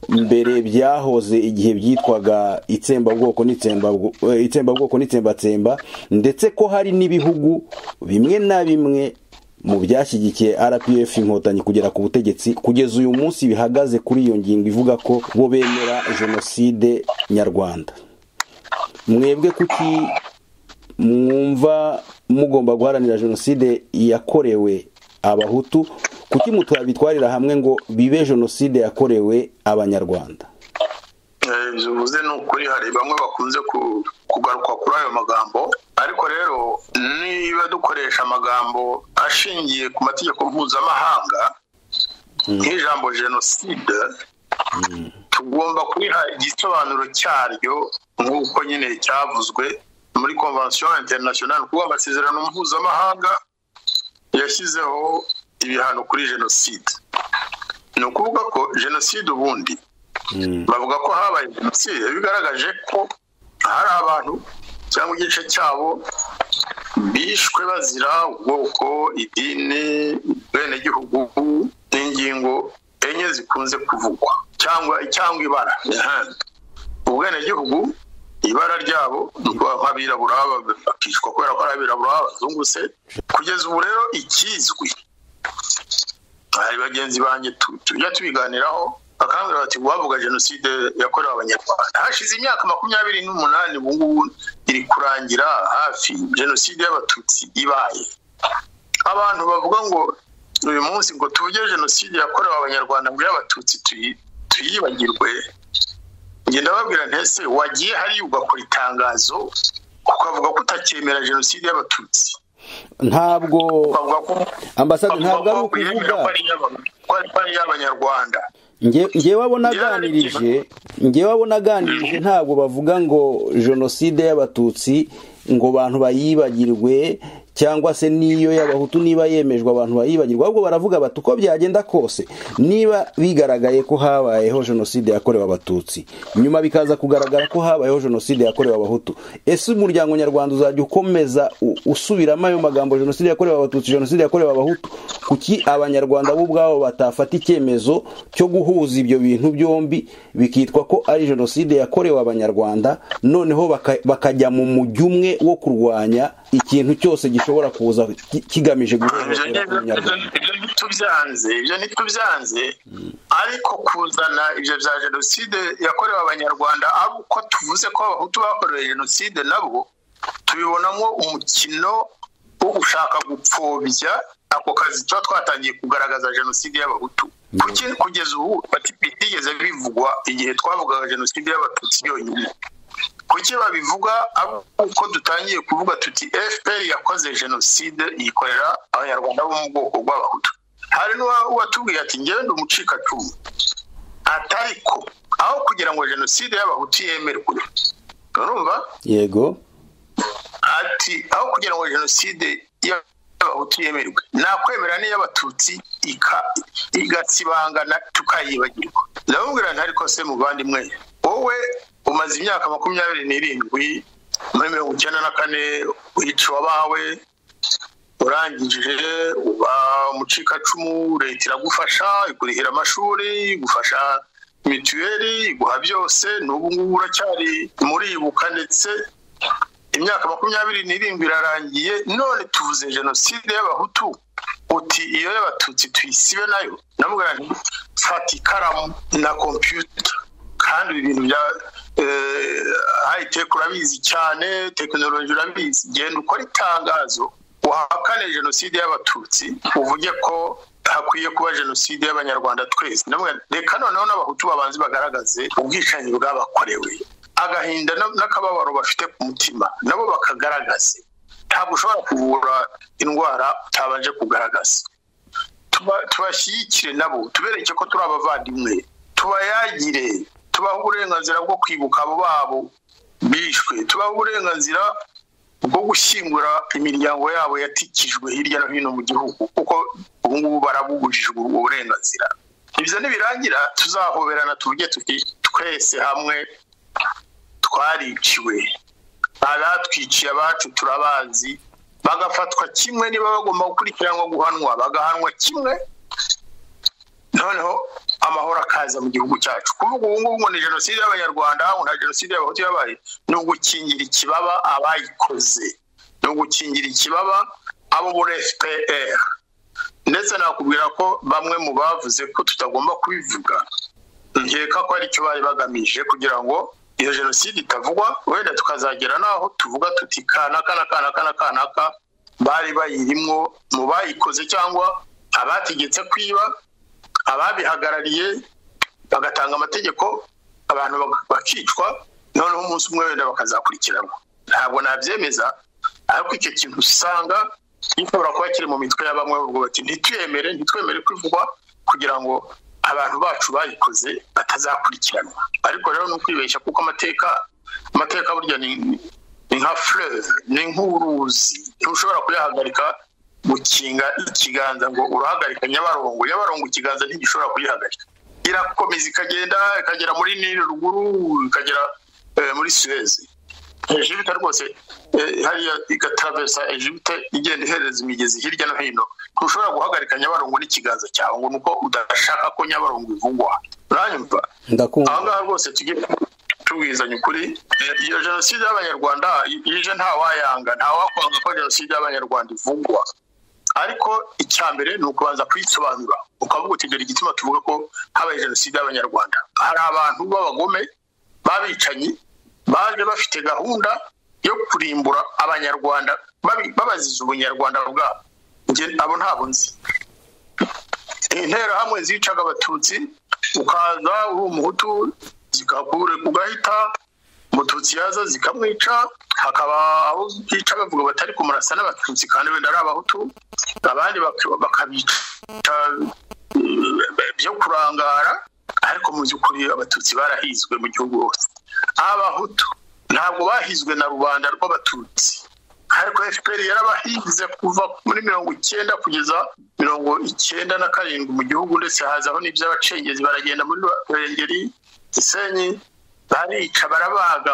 mbere byahoze igihe byitwaga itsembabwoko n'itsembabwoko n'itsembatsemba ndetse ko hari n'ibihugu bimwe na bimwe mu byashyigikiye rpf inkotanyi kugera ku butegetsi kugeza uyu munsi bihagaze kuri iyo ngingo ivuga ko bo bemera jenoside nyarwanda mwebwe kuki mwumva mugomba guharanira jenoside yakorewe abahutu kuki mutwabitwarira hamwe ngo bibe jenoside yakorewe abanyarwanda bivuze ni ukuri hari bamwe bakunze kugaruka kuri ayo magambo ariko rero niba dukoresha amagambo ashingiye ku mategeko mpuzamahanga nk'ijambo jenoside tugomba kuriha igisobanuro cyaryo nk'uko nyine cyavuzwe muri konvansiyo interinasiyonari kuko amasezerano mpuzamahanga yashyizeho ibihano kuri jenoside ni ukuvuga ko jenoside ubundi bavuga ko habaye jenoside bigaragaje ko hari abantu cyangwa igice cyabo bishwe bazira ubwoko idini ubwenegihugu n'ingingo enye zikunze kuvugwa cyangwa cyangwa ibara ubwenegihugu ibara ryabo ni nk'abirabura bakicwa kubera ko ari abirabura bazungutse kugeza ubu rero ikizwi hari bagenzi banjye tujya tubiganiraho bakangurira bati uwavuga jenoside yakorewe abanyarwanda hashize imyaka makumyabiri n'umunani ubu ngubu iri kurangira hafi jenoside y'abatutsi ibaye abantu bavuga ngo uyu munsi ngo tuvuge jenoside yakorewe abanyarwanda ngo y'abatutsi tuyibagirwe ngenda babwira ntese wagiye hariya ugakora itangazo ukavuga ko utacyemera jenoside y'abatutsi ntabwo ambasaderi ntabwo ari ukuvuga ko ari iy'abanyarwanda ngewe abo naganirije ngewe abo naganirije ntabwo bavuga ngo jenoside y'abatutsi ngo abantu bayibagirwe cyangwa se n'iyo y'abahutu niba yemejwe abantu bayibagirwa ahubwo baravuga bati uko byagenda kose niba bigaragaye ko habayeho jenoside yakorewe abatutsi nyuma bikaza kugaragara ko habayeho jenoside yakorewe abahutu ese umuryango nyarwanda uzajya ukomeza u- usubiramo ayo magambo jenoside yakorewe abatutsi jenoside yakorewe abahutu kuki abanyarwanda bo ubwabo batafata icyemezo cyo guhuza ibyo bintu byombi bikitwa ko ari jenoside yakorewe abanyarwanda noneho baka- bakajya mu mujyi umwe wo kurwanya ikintu cyose gishobora kuza ki- kigamije ibyo guhohotera ngibyo- umunyarwanda ibyo ntitubyanze ibyo ntitubyanze ariko kuzana ibyo bya jenoside yakorewe abanyarwanda abo uko tuvuze ko abahutu bakorewe jenoside nabo tubibonamo umukino wo gushaka gupfobya ako kazi tuba twatangiye kugaragaza jenoside y'abahutu kuki kugeza ubu bati- bitigeze bivugwa igihe twavugaga jenoside y'abatutsi yonyine kuki babivuga abo uko dutangiye kuvuga tuti fpr yakoze jenoside yikorera abanyarwanda bo mu bwoko bw'abahutu hari n'uwatubwiye ati ngende umucikacumu atari ko aho kugira ngo jenoside y'abahutu yemerwe urumva yego ati aho kugira ngo jenoside y'abahutu yemerwe nakwemera n'iy'abatutsi ika- igatsibangana tukayibagirwa ndamubwira ntari kose muvandimwe wowe umaze imyaka makumyabiri n'irindwi muri mirongo icyenda na kane wica bawe urangije uba umucikacumu leta iragufasha ikurihira amashuri igufasha mituweli iguha byose n'ubu ngubu uracyari muribuka ndetse imyaka makumyabiri n'irindwi irarangiye none tuvuze jenoside y'abahutu uti iyo y'abatutsi tuyisibe nayo namubwira nti fata ikaramu na kompiyuta kandi ibi bintu bya hayiteke urabizi cyane tekinoloji urabizi genda ukora itangazo wahakane jenoside y'abatutsi uvuge ko hakwiye kuba jenoside y'abanyarwanda twese namwe reka noneho n'abahutu babanze bagaragaze ubwicanyi bwabakorewe agahinda na- n'akababaro bafite ku mutima nabo bakagaragaze ntabwo ushobora kuvura indwara utabanje kugaragaza Tuba- tubashyigikire nabo tubereke ko turi abavandimwe tubayagire tubahe uburenganzira bwo kwibuka abo babo bishwe tubahe uburenganzira bwo gushyingura imiryango yabo yatikijwe hirya no hino mu gihugu kuko ubu ngubu barabugujijwe ubwo burenganzira ibyo nibirangira tuzahoberana tuvuge tuti twese hamwe twariciwe abatwiciye abacu turabazi bagafatwa kimwe niba bagomba gukurikiranwa guhanwa bagahanwa kimwe noneho amahoro akaza mu gihugu cyacu kuvuga ubu ngubu ngo ni jenoside y'abanyarwanda ngo nta jenoside y'abahutu yabaye ni ugukingira ikibaba abayikoze ni ugukingira ikibaba abo muri fpr ndetse nakubwira ko bamwe mu bavuze ko tutagomba kubivuga nkeka ko ari cyo bari bagamije kugira ngo iyo jenoside itavugwa wenda tukazagera n'aho tuvuga tuti kanaka na kanaka na kanaka bari bayirimwo mu bayikoze cyangwa abategetse kwiba ababihagarariye bagatanga amategeko abantu bak- bakicwa noneho umunsi umwe wenda bakazakurikiranwa ntabwo nabyemeza ariko icyo kintu usanga gishobora kuba kiri mu mitwe ya bamwe bavuga bati ntitwemere ntitwemere kwivugwa kugira ngo abantu bacu bayikoze batazakurikiranwa ariko rero ni ukwibeshya kuko amateka amateka burya ni ni nka fleuve ni nk'uruzi ntushobora kuyahagarika gukinga ikiganza ngo urahagarika nyabarongo nyabarongo ikiganza ntigishobora kuyihagarika irakomeza ikagenda ikagera muri nili ruguru ikagera eh, muri suwezi ejibite rwose eh, hariya igatravesa ejibite igenda ihereza imigezi hirya no hino ntushobora guhagarika nyabarongo n'ikiganza cyawe ngo ni uko udashaka ko nyabarongo ivugwa uranyumva aha ndakumva ngaha rwose tujye tubwizanya ukuri Eh, iyo jenoside y'abanyarwanda i- ije ntawayanga ntawakwanga ko jenoside y'abanyarwanda ivugwa ariko icya mbere ni ukubanza kuyisobanura ukavuga uti dore igituma tuvuga ko habaye jenoside y'abanyarwanda hari abantu b'abagome b'abicanyi baje bafite gahunda yo kurimbura abanyarwanda babi- babaziza ubunyarwanda bwabo Njye abo ntabwo nzi interahamwe zicaga abatutsi ukaza uri umuhutu zikakure ku gahita umututsi yaza zikamwica hakaba abo bica bavuga batari kumurasa n'abatutsi kandi wenda ari abahutu abandi bak- bakabica eh, byo kurangara ariko mu by'ukuri abatutsi barahizwe mu gihugu hose abahutu ntabwo bahizwe na rubanda rw'abatutsi ariko fpr yarabahinze kuva muri mirongo icyenda kugeza mirongo icyenda na karindwi mu gihugu ndetse hazaho n'iby'abacengezi baragenda muri ruhengeri gisenyi barica barabaga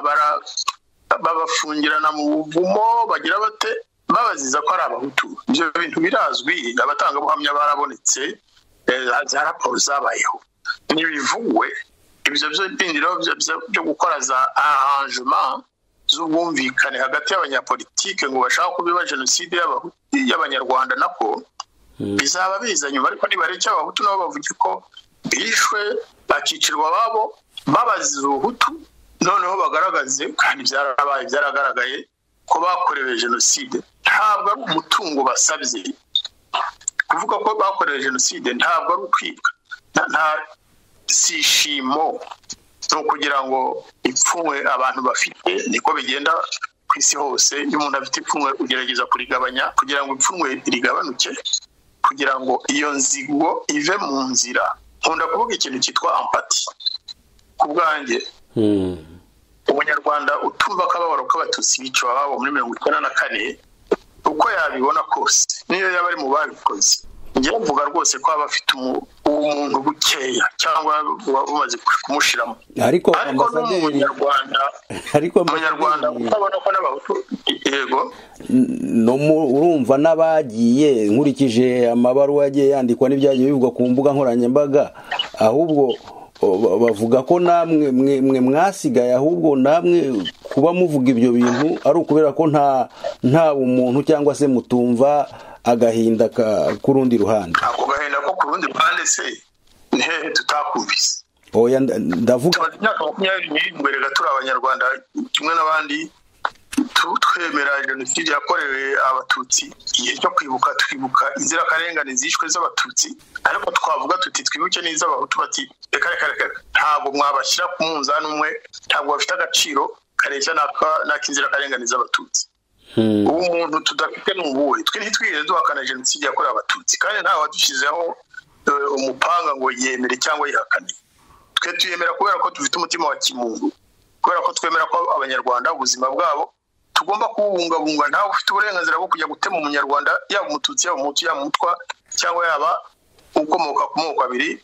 babafungirana mu buvumo bagira bate babaziza ko ari abahutu ibyo bintu birazwi abatangabuhamya barabonetse za raporo zabayeho ntibivugwe ibyo by'indiro byo gukora za aranjema z'ubwumvikane hagati y'abanyapolitike ngo bashaka kubiba jenoside y'abanyarwanda nako bizaba biza nyuma ariko nibareke abahutu nabo bavuge ko bishwe bakicirwa ababo babaziza ubuhutu noneho bagaragaze kandi byarabaye byaragaragaye ko bakorewe jenoside ntabwo ari umutungo basabye kuvuga ko bakorewe jenoside ntabwo ari ukwibwa nta si ishimo ni ukugira ngo ipfunwe abantu bafite niko bigenda ku isi hose iyo umuntu afite ipfunwe ugerageza kurigabanya kugira ngo ipfunwe rigabanuke kugira ngo iyo nzigo ive mu nzira nkunda kuvuga ikintu cyitwa ampati ku bwanjye umunyarwanda utumva akababaro k'abatutsi biciwe ababo muri mirongo icyenda na kane uko yabibona kose niyo yaba ari mu babikoze njyewe mvuga rwose ko aba afite umuntu bukeya cyangwa bumaze kumushyiramo ariko ariko ambasaderi n'umunyarwanda ariko umunyarwanda ambasaderi utabona ko n'abahutu yego no mu- urumva n'abagiye nkurikije amabaruwa yagiye yandikwa n'ibyagiye bivugwa ku mbuga nkoranyambaga ahubwo o, ba- bavuga ko namwe mwe, mwe mwasigaye ahubwo namwe kuba muvuga ibyo bintu ari ukubera ko nta nta umuntu cyangwa se mutumva agahinda ka- k'urundi ruhande ntabwo gahinda ko ku rundi ruhande se ni hehe tutakumvise oya nda- ndavuga tumaze imyaka makumyabiri n'irindwi rega turi abanyarwanda kimwe n'abandi tu- twemera jenoside yakorewe abatutsi igihe cyo kwibuka twibuka inzirakarengane zishwe z'abatutsi ariko twavuga tuti twibuke n'iz'abahutu bati reka reka reka ntabwo mwabashyira ku munzani umwe ntabwo bafite agaciro kareshya n'aka- n'ak'inzirakarengane z'abatutsi Hmm. ubu umuntu tudafite ni ubuhe twe ntitwigeze duhakana jenoside yakorewe abatutsi kandi nta wadushyizeho eh, umupanga ngo yemere cyangwa yihakane twe tuyemera kubera ko dufite umutima wa kimuntu kubera ko twemera ko abanyarwanda ubuzima bwabo tugomba kububungabunga ntawe ufite uburenganzira bwo kujya gutema umunyarwanda yaba umututsi yaba umutu yaba umutwa cyangwa yaba ukomoka ku moko abiri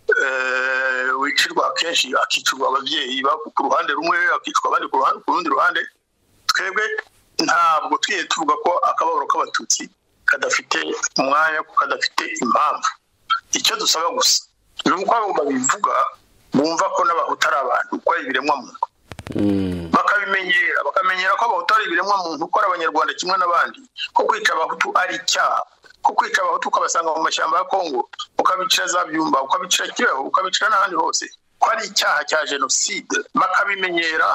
eh, wicirwa akenshi akicirwa ababyeyi ba- ku ruhande rumwe akicwa abandi ku ruhande- ku rundi ruhande twebwe ntabwo twigeze tuvuga ko akababaro k'abatutsi kadafite umwanya ko kadafite impamvu icyo dusaba gusa ni uko abo babivuga bumva ko n'abahutu ari abantu ko ari ibiremwa muntu Hmm. bakamenyera bakamenyera ko abahutu ari ibiremwa muntu ko ari abanyarwanda kimwe n'abandi ko kwica abahutu ari icyaha ko kwica abahutu ukabasanga mu mashyamba ya kongo ukabicira za byumba ukabicira kibeho ukabicira n'ahandi hose ko ari icyaha cya jenoside bakabimenyera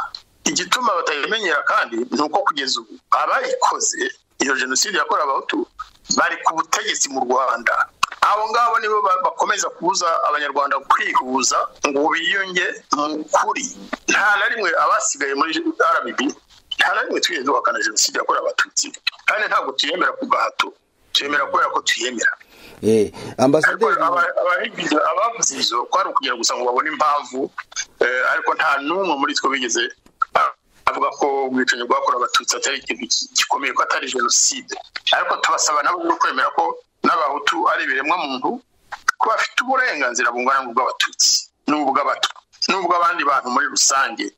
igituma batayimenyera kandi ni uko kugeza ubu abayikoze iyo jenoside yakorewe abahutu bari ku butegetsi mu rwanda abo ngabo nibo ba- bakomeza kubuza abanyarwanda kwihuza ngo biyunge mu kuri nta na rimwe abasigaye muri rbb nta na rimwe twigeze duhakana jenoside yakorewe abatutsi kandi ntabwo tuyemera ku gahato tuyemera kubera ko tuyemera Eh, ariko ambasaderi aba- abahigize- abavuze izo kwari ukugira gusa ngo babone impamvu eh, ariko nta n'umwe muri two bigeze ah, avuga ko ubwicanyi bwakorewe abatutsi atari ikintu ki- gikomeye ko atari jenoside ariko tubasaba nabo no kwemera ko n'abahutu ari ibiremwa muntu ko bafite uburenganzira bungana n'ubw'abatutsi n'ubw'abatwa n'ubw'abandi bantu muri rusange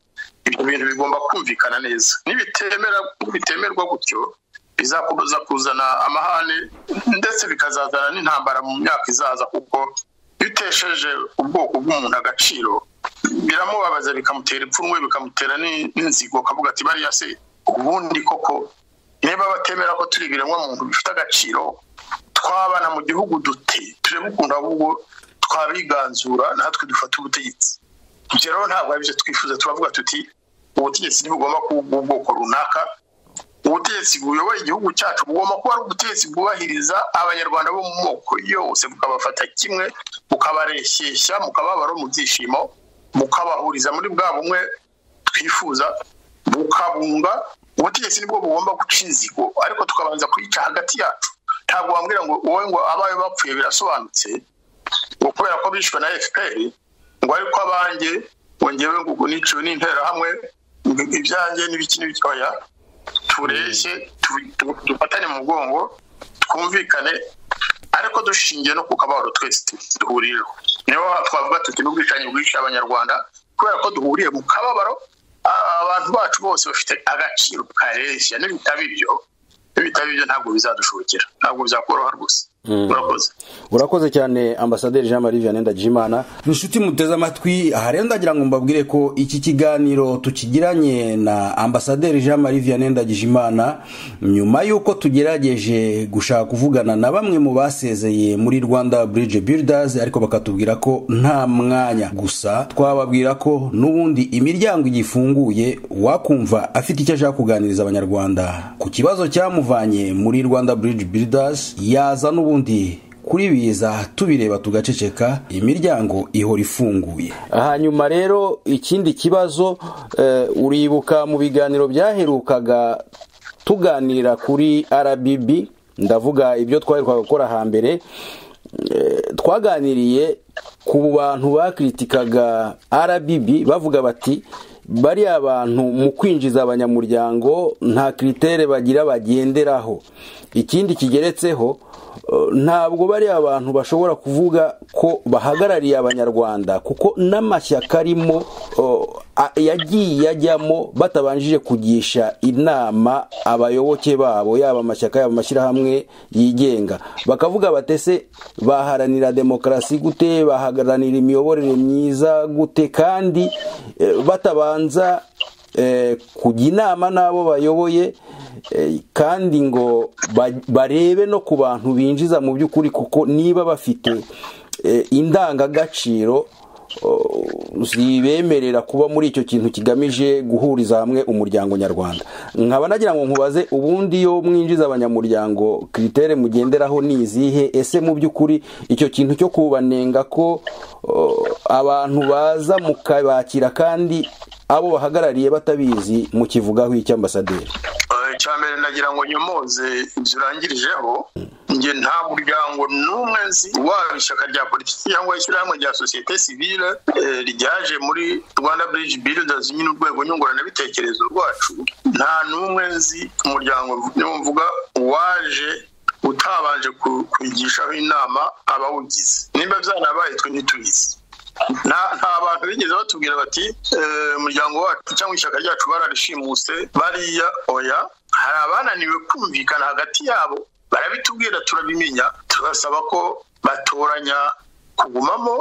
ibyo bintu bigomba kumvikana neza nibitemera bitemerwa gutyo bizakomeza kuzana amahane ndetse bikazazana n'intambara mu myaka izaza kuko iyo utesheje ubwoko bw'umuntu agaciro biramubabaza bikamutera ipfunwe bikamutera ni- n'inzigo akavuga ati bariya se ubundi koko niba batemera ko turi ibiremwa muntu bifite agaciro twabana mu gihugu dute turabukunda ahubwo twabiganzura natwe dufata ubutegetsi ibyo rero ntabwo ari byo twifuza turavuga tuti ubutegetsi ntibugomba kuba ubw'ubwoko runaka ubutegetsi buyoboye igihugu cyacu bugomba kuba ari ubutegetsi bwubahiriza abanyarwanda bo mu moko yose bukabafata kimwe bukabareshyeshya mukababaro mu byishimo bukabahuriza muri bwa bumwe twifuza bukabunga ubutegetsi nibwo bugomba guca inzigo ariko tukabanza kuyica hagati yacu ntabwo wambwira ngo wowe ngo abayo bapfuye birasobanutse ngo kubera ko bishwe na fpr ngo ariko abanjye ngo ngewe ngo niciwe n'interahamwe ibyanjye n'ibiki n'ibitoya tureshye dufatane mu mugongo twumvikane ariko dushingiye no ku kabaro twese duhuriyeho niyo twavuga tuti n'ubwicanyi bwica abanyarwanda kubera ko duhuriye mu kababaro abantu bacu bose bafite agaciro kareshya n'ibitabo ibyo n'ibitabo ibyo ntabwo bizadushobokera ntabwo bizakoroha rwose urakoze urakoze cyane ambasaderi jean marie vianney ndagijimana inshuti muteze amatwi aha rero ndagira ngo mbabwire ko iki kiganiro tukigiranye na ambasaderi jean marie vianney ndagijimana nyuma y'uko tugerageje gushaka kuvugana na bamwe mu basezeye muri rwanda bridge builders ariko bakatubwira ko nta mwanya gusa twababwira ko n'ubundi imiryango igifunguye wakumva afite icyo ashaka kuganiriza abanyarwanda ku kibazo cyamuvanye muri rwanda bridge builders yaza n'ubundi ubundi kuri biza tubireba tugaceceka imiryango ihora ifunguye hanyuma rero ikindi kibazo uribuka mu biganiro byaherukaga tuganira kuri rbb ndavuga ibyo twaherukaga gukora hambere twaganiriye ku bantu bakritikaga rbb bavuga bati bariya abantu mu kwinjiza abanyamuryango nta kiritere bagira bagenderaho ikindi kigeretseho ntabwo bariya abantu bashobora kuvuga ko bahagarariye abanyarwanda kuko n'amashyaka arimo yagiye ajyamo batabanjije kugisha inama abayoboke babo yaba amashyaka yaba amashyirahamwe yigenga bakavuga batese baharanira demokarasi gute baharanira imiyoborere myiza gute kandi batabanza kujya inama n'abo bayoboye kandi ngo barebe no ku bantu binjiza mu by'ukuri kuko niba bafite indangagaciro zibemerera kuba muri icyo kintu kigamije guhuriza hamwe umuryango nyarwanda nkaba nagira ngo nkubaze ubundi iyo mwinjiza abanyamuryango kiritere mugenderaho ni izihe ese mu by'ukuri icyo kintu cyo kubanenga ko abantu baza mukabakira kandi abo bahagarariye batabizi mukivugaho icyo ambasaderi mbere nagira ngo nyomoze ibyo urangirijeho njye nta muryango n'umwe nzi waba ishyaka rya politiki cyangwa ishyirahamwe rya sosiyete sivile ryaje muri rwanda bridge builders nyine urwego nyunguranabitekerezo rwacu nta n'umwe nzi umuryango mvuga waje utabanje kubigishaho inama abawugize nimba byanabaye twe ntitubizi nta bantu bigeze batubwira bati umuryango wacu cyangwa ishyaka ryacu bararishimuse bariya oya hari abananiwe kumvikana hagati yabo barabitubwira turabimenya turasaba ko batoranya kugumamo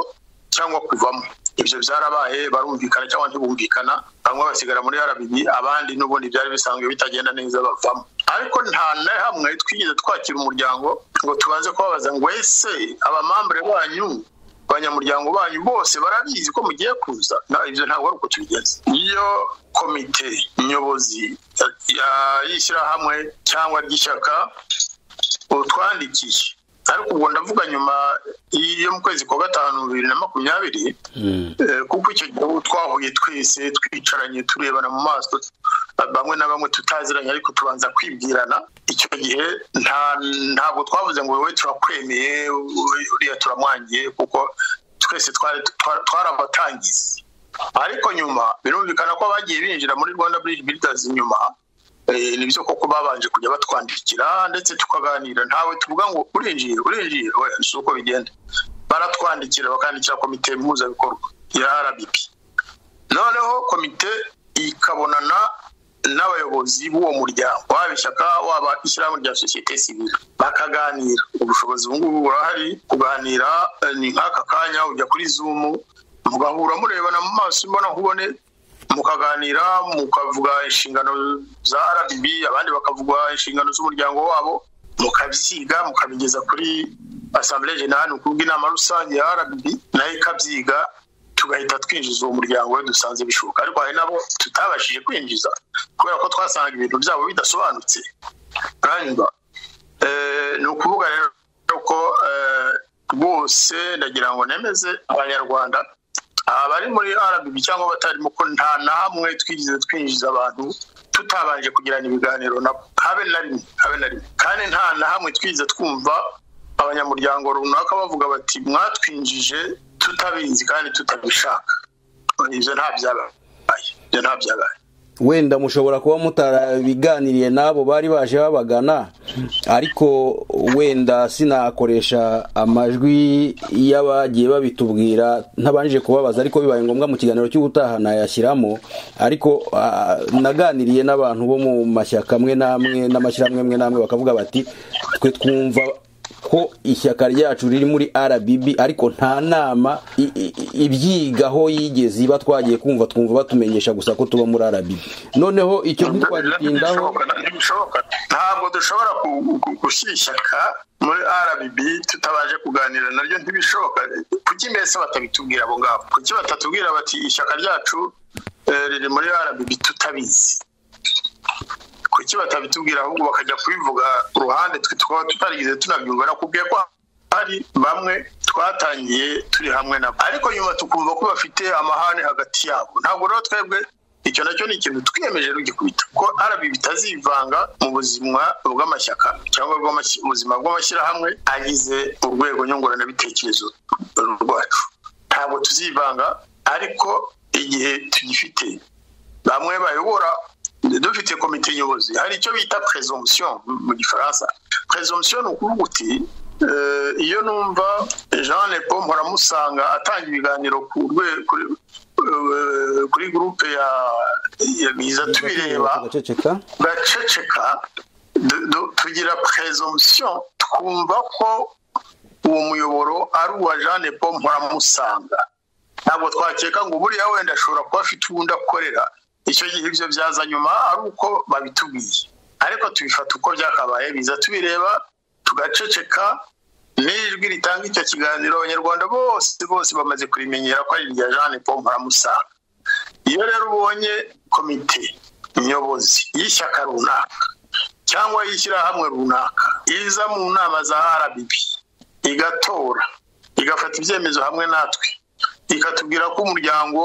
cyangwa kuvamo ibyo byarabaye barumvikana cyangwa ntibumvikana bamwe basigara muri rbb abandi n'ubundi byari bisanzwe bitagenda neza bavamo ariko nta na hamwe twigeze twakira umuryango ngo tubanze kubabaza ngo ese abamambure banyu abanyamuryango banyu bose barabizi ko mugiye kuza ibyo ntabwo ari uko tubigenza iyo komite nyobozi y'ishyirahamwe cyangwa ry'ishyaka utwandikiye ariko ubwo ndavuga nyuma yo mu kwezi kwa gatanu bibiri na makumyabiri kuko icyo gihe twahuye twese twicaranye turebana mu maso bamwe na bamwe tutaziranye ariko tubanza kwibwirana icyo gihe ntabwo twavuze ngo wowe turakwemeye uriya turamwangiye kuko twese twarabatangiza ariko nyuma birumvikana ko abagiye binjira muri rwanda bridge builders nyuma ni byo koko babanje kujya batwandikira ndetse tukaganira ntawe tuvuga ngo urinjiye urinjiye si uko bigenda baratwandikira bakandikira komite mpuzabikorwa ya rbp noneho komite ikabonana n'abayobozi b'uwo muryango waba ishyaka waba ishyirahamwe rya sosiyete sivile bakaganira ubushobozi ubu ngubu burahari kuganira ni nk'aka kanya ujya kuri zumu mugahura murebana mu maso imbona nkubone mukaganira mukavuga inshingano za rbb abandi bakavuga inshingano z'umuryango wabo mukabyiga mukabigeza kuri asambure jenali ukuvuga inama rusange ya rbb nayo ikabyiga tugahita twinjiza uwo muryango we dusanze bishoboka ariko hari nabo tutabashije kwinjiza kubera ko twasangaga ibintu byabo bidasobanutse ni ukuvuga rero ko rwose ndagira ngo nemeze abanyarwanda abari muri rbb cyangwa abatarimo ko nta na hamwe twigeze twinjiza abantu tutabanje kugirana ibiganiro nabo habe na rimwe habe na rimwe kandi nta na hamwe twigeze twumva abanyamuryango runaka bavuga bati mwatwinjije tutabizi kandi tutabishaka ibyo nta byabaye ibyo nta byabaye wenda mushobora kuba mutarabiganiriye n'abo bari baje babagana ariko wenda sinakoresha amajwi y'abagiye babitubwira ntabanje kubabaza ariko bibaye ngombwa mu kiganiro cy'ubutaha nayashyiramo ariko ah, naganiriye n'abantu bo mu mashyaka amwe n'amwe n'amashyirahamwe amwe n'amwe bakavuga bati twe twumva ko ishyaka ryacu riri muri RBB ariko nta nama i- i- ibyigaho yigeze iba twagiye kumva twumva batumenyesha gusa ko tuba muri RBB noneho icyo ntitwagitindaho Ntibishoboka, ntibishoboka. ntabwo dushobora ku- ku- gushyira ishyaka muri rbb tutabanje kuganira naryo ntibishoboka kuki mbese batabitubwira abo ngabo kuki batatubwira bati ishyaka ryacu eh, riri muri rbb tutabizi kuki batabitubwira ahubwo bakajya kubivuga ku ruhande twe tukaba tutarigeze tunabyumva nakubwiye ko hari bamwe twatangiye turi hamwe nabo ariko nyuma tukumva ko bafite amahane hagati yabo ntabwo rero twebwe icyo nacyo ni ikintu twiyemeje rugikubita ko arabi bitazivanga mu buzima bw'amashyaka cyangwa bw'amashyi- ubuzima bw'amashyirahamwe agize urwego nyunguranabitekerezo rwacu ntabwo tuzivanga ariko igihe tugifite bamwe bayobora dufite komite nyobozi hari icyo bita presomption mu gifaransa presomption ni ukuvuga uti eh, iyo numva jean lepo mpuramusanga atanga ibiganiro ku rwe- kuri eh, kuri gurupe ya ya biza tubireba tugaceceka gaceceka du- du- tugira presomption twumva ko uwo muyoboro ari uwa jean lepo mpuramusanga ntabwo twakeka ngo buriya wenda ashobora kuba afite ubundi akorera icyo gihe ibyo byaza nyuma ari uko babitubwiye ariko tubifata uko byakabaye biza tubireba tugaceceka n'ijwi ritanga icyo kiganiro abanyarwanda bose bose bamaze kurimenyera ko ari irya jean paul mparamusanga iyo rero ubonye komite nyobozi y'ishyaka runaka cyangwa y'ishyirahamwe runaka iza mu nama za rbb igatora igafata ibyemezo hamwe natwe ikatubwira ko umuryango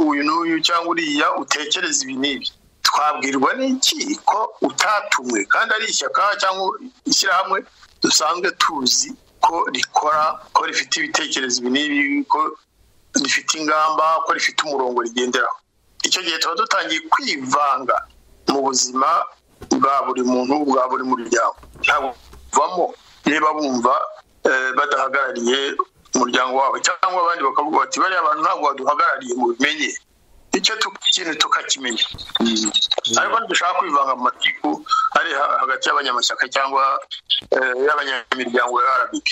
uyu n'uyu cyangwa uriya utekereza ibi n'ibi twabwirwa n'iki ko utatumwe kandi ari ishyaka cyangwa ishyirahamwe dusanzwe tuzi ko rikora ko rifite ibitekerezo ibi n'ibi ko rifite ingamba ko rifite umurongo rigenderaho icyo gihe tuba dutangiye kwivanga mu buzima bwa buri muntu bwa buri muryango ntabwo bavamo niba bumva eh, badahagarariye umuryango wabo cyangwa abandi bakavuga bati bariya bantu ntabwo baduhagarariye mu bimenye icyo tu- kintu tukakimenya ariko ntidushaka kwivanga mu matiku ari ha- hagati y'abanyamashyaka cyangwa eh, y'abanyamiryango ya rbb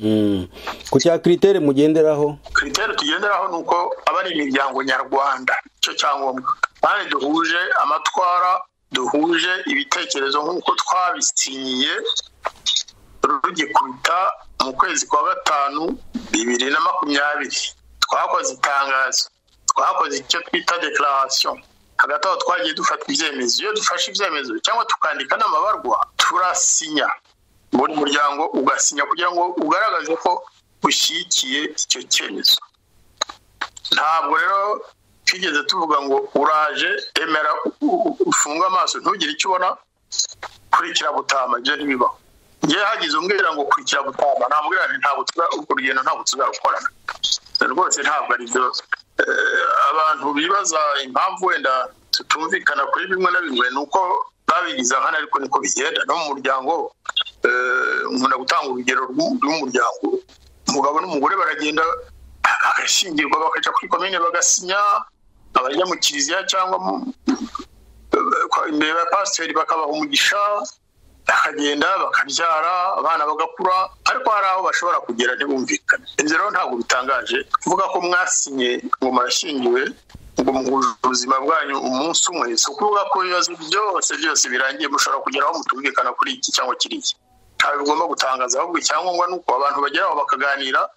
Mm. ku cya kiritere mugenderaho kiriteri tugenderaho ni uko aba ari imiryango nyarwanda icyo cyangombwa kandi duhuje amatwara duhuje ibitekerezo nk'uko twabisinyiye rugikubita mu kwezi kwa gatanu bibiri na makumyabiri twakoze itangazo twakoze icyo twita dekararasiyo hagati aho twagiye dufata ibyemezo iyo dufashe ibyemezo cyangwa tukandika n'amabarwa turasinya buri muryango ugasinya kugira ngo ugaragaze ko ushyigikiye icyo cyemezo ntabwo rero twigeze tuvuga ngo uraje emera u- u- ufunge amaso ntugire icyo ubona kurikira butama ibyo ntibibaho ngewe hagize umbwira ngo kurikira butama namubwira nti ntabwo tuza- urwo rugendo ntabwo tuzarukorana rwose ntabwo ari byo Eh, abantu bibaza impamvu wenda tutumvikana kuri bimwe na bimwe ni uko babigize nkana ariko niko bigenda no mu muryango eh, nkunda gutanga urugero rw'u- rw'umuryango umugabo n'umugore baragenda bagashyingirwa bakajya kuri komine bagasinya abajya mu kiliziya cyangwa mu- kwa- imbere ya pasiteri bakabaha umugisha bakagenda bakabyara abana bagakura ariko hari aho bashobora kugera ntibumvikane ibyo rero ntabwo bitangaje kuvuga ko mwasinye ngo murashyingiwe ngo muhuje ubuzima bwanyu umunsi umwe si ukuvuga ko ibibazo byose byose birangiye mushobora kugeraho mutumvikana kuri iki cyangwa kiriya ntabwo bigomba gutangaza ahubwo icyangombwa ni uko abantu bageraho bakaganira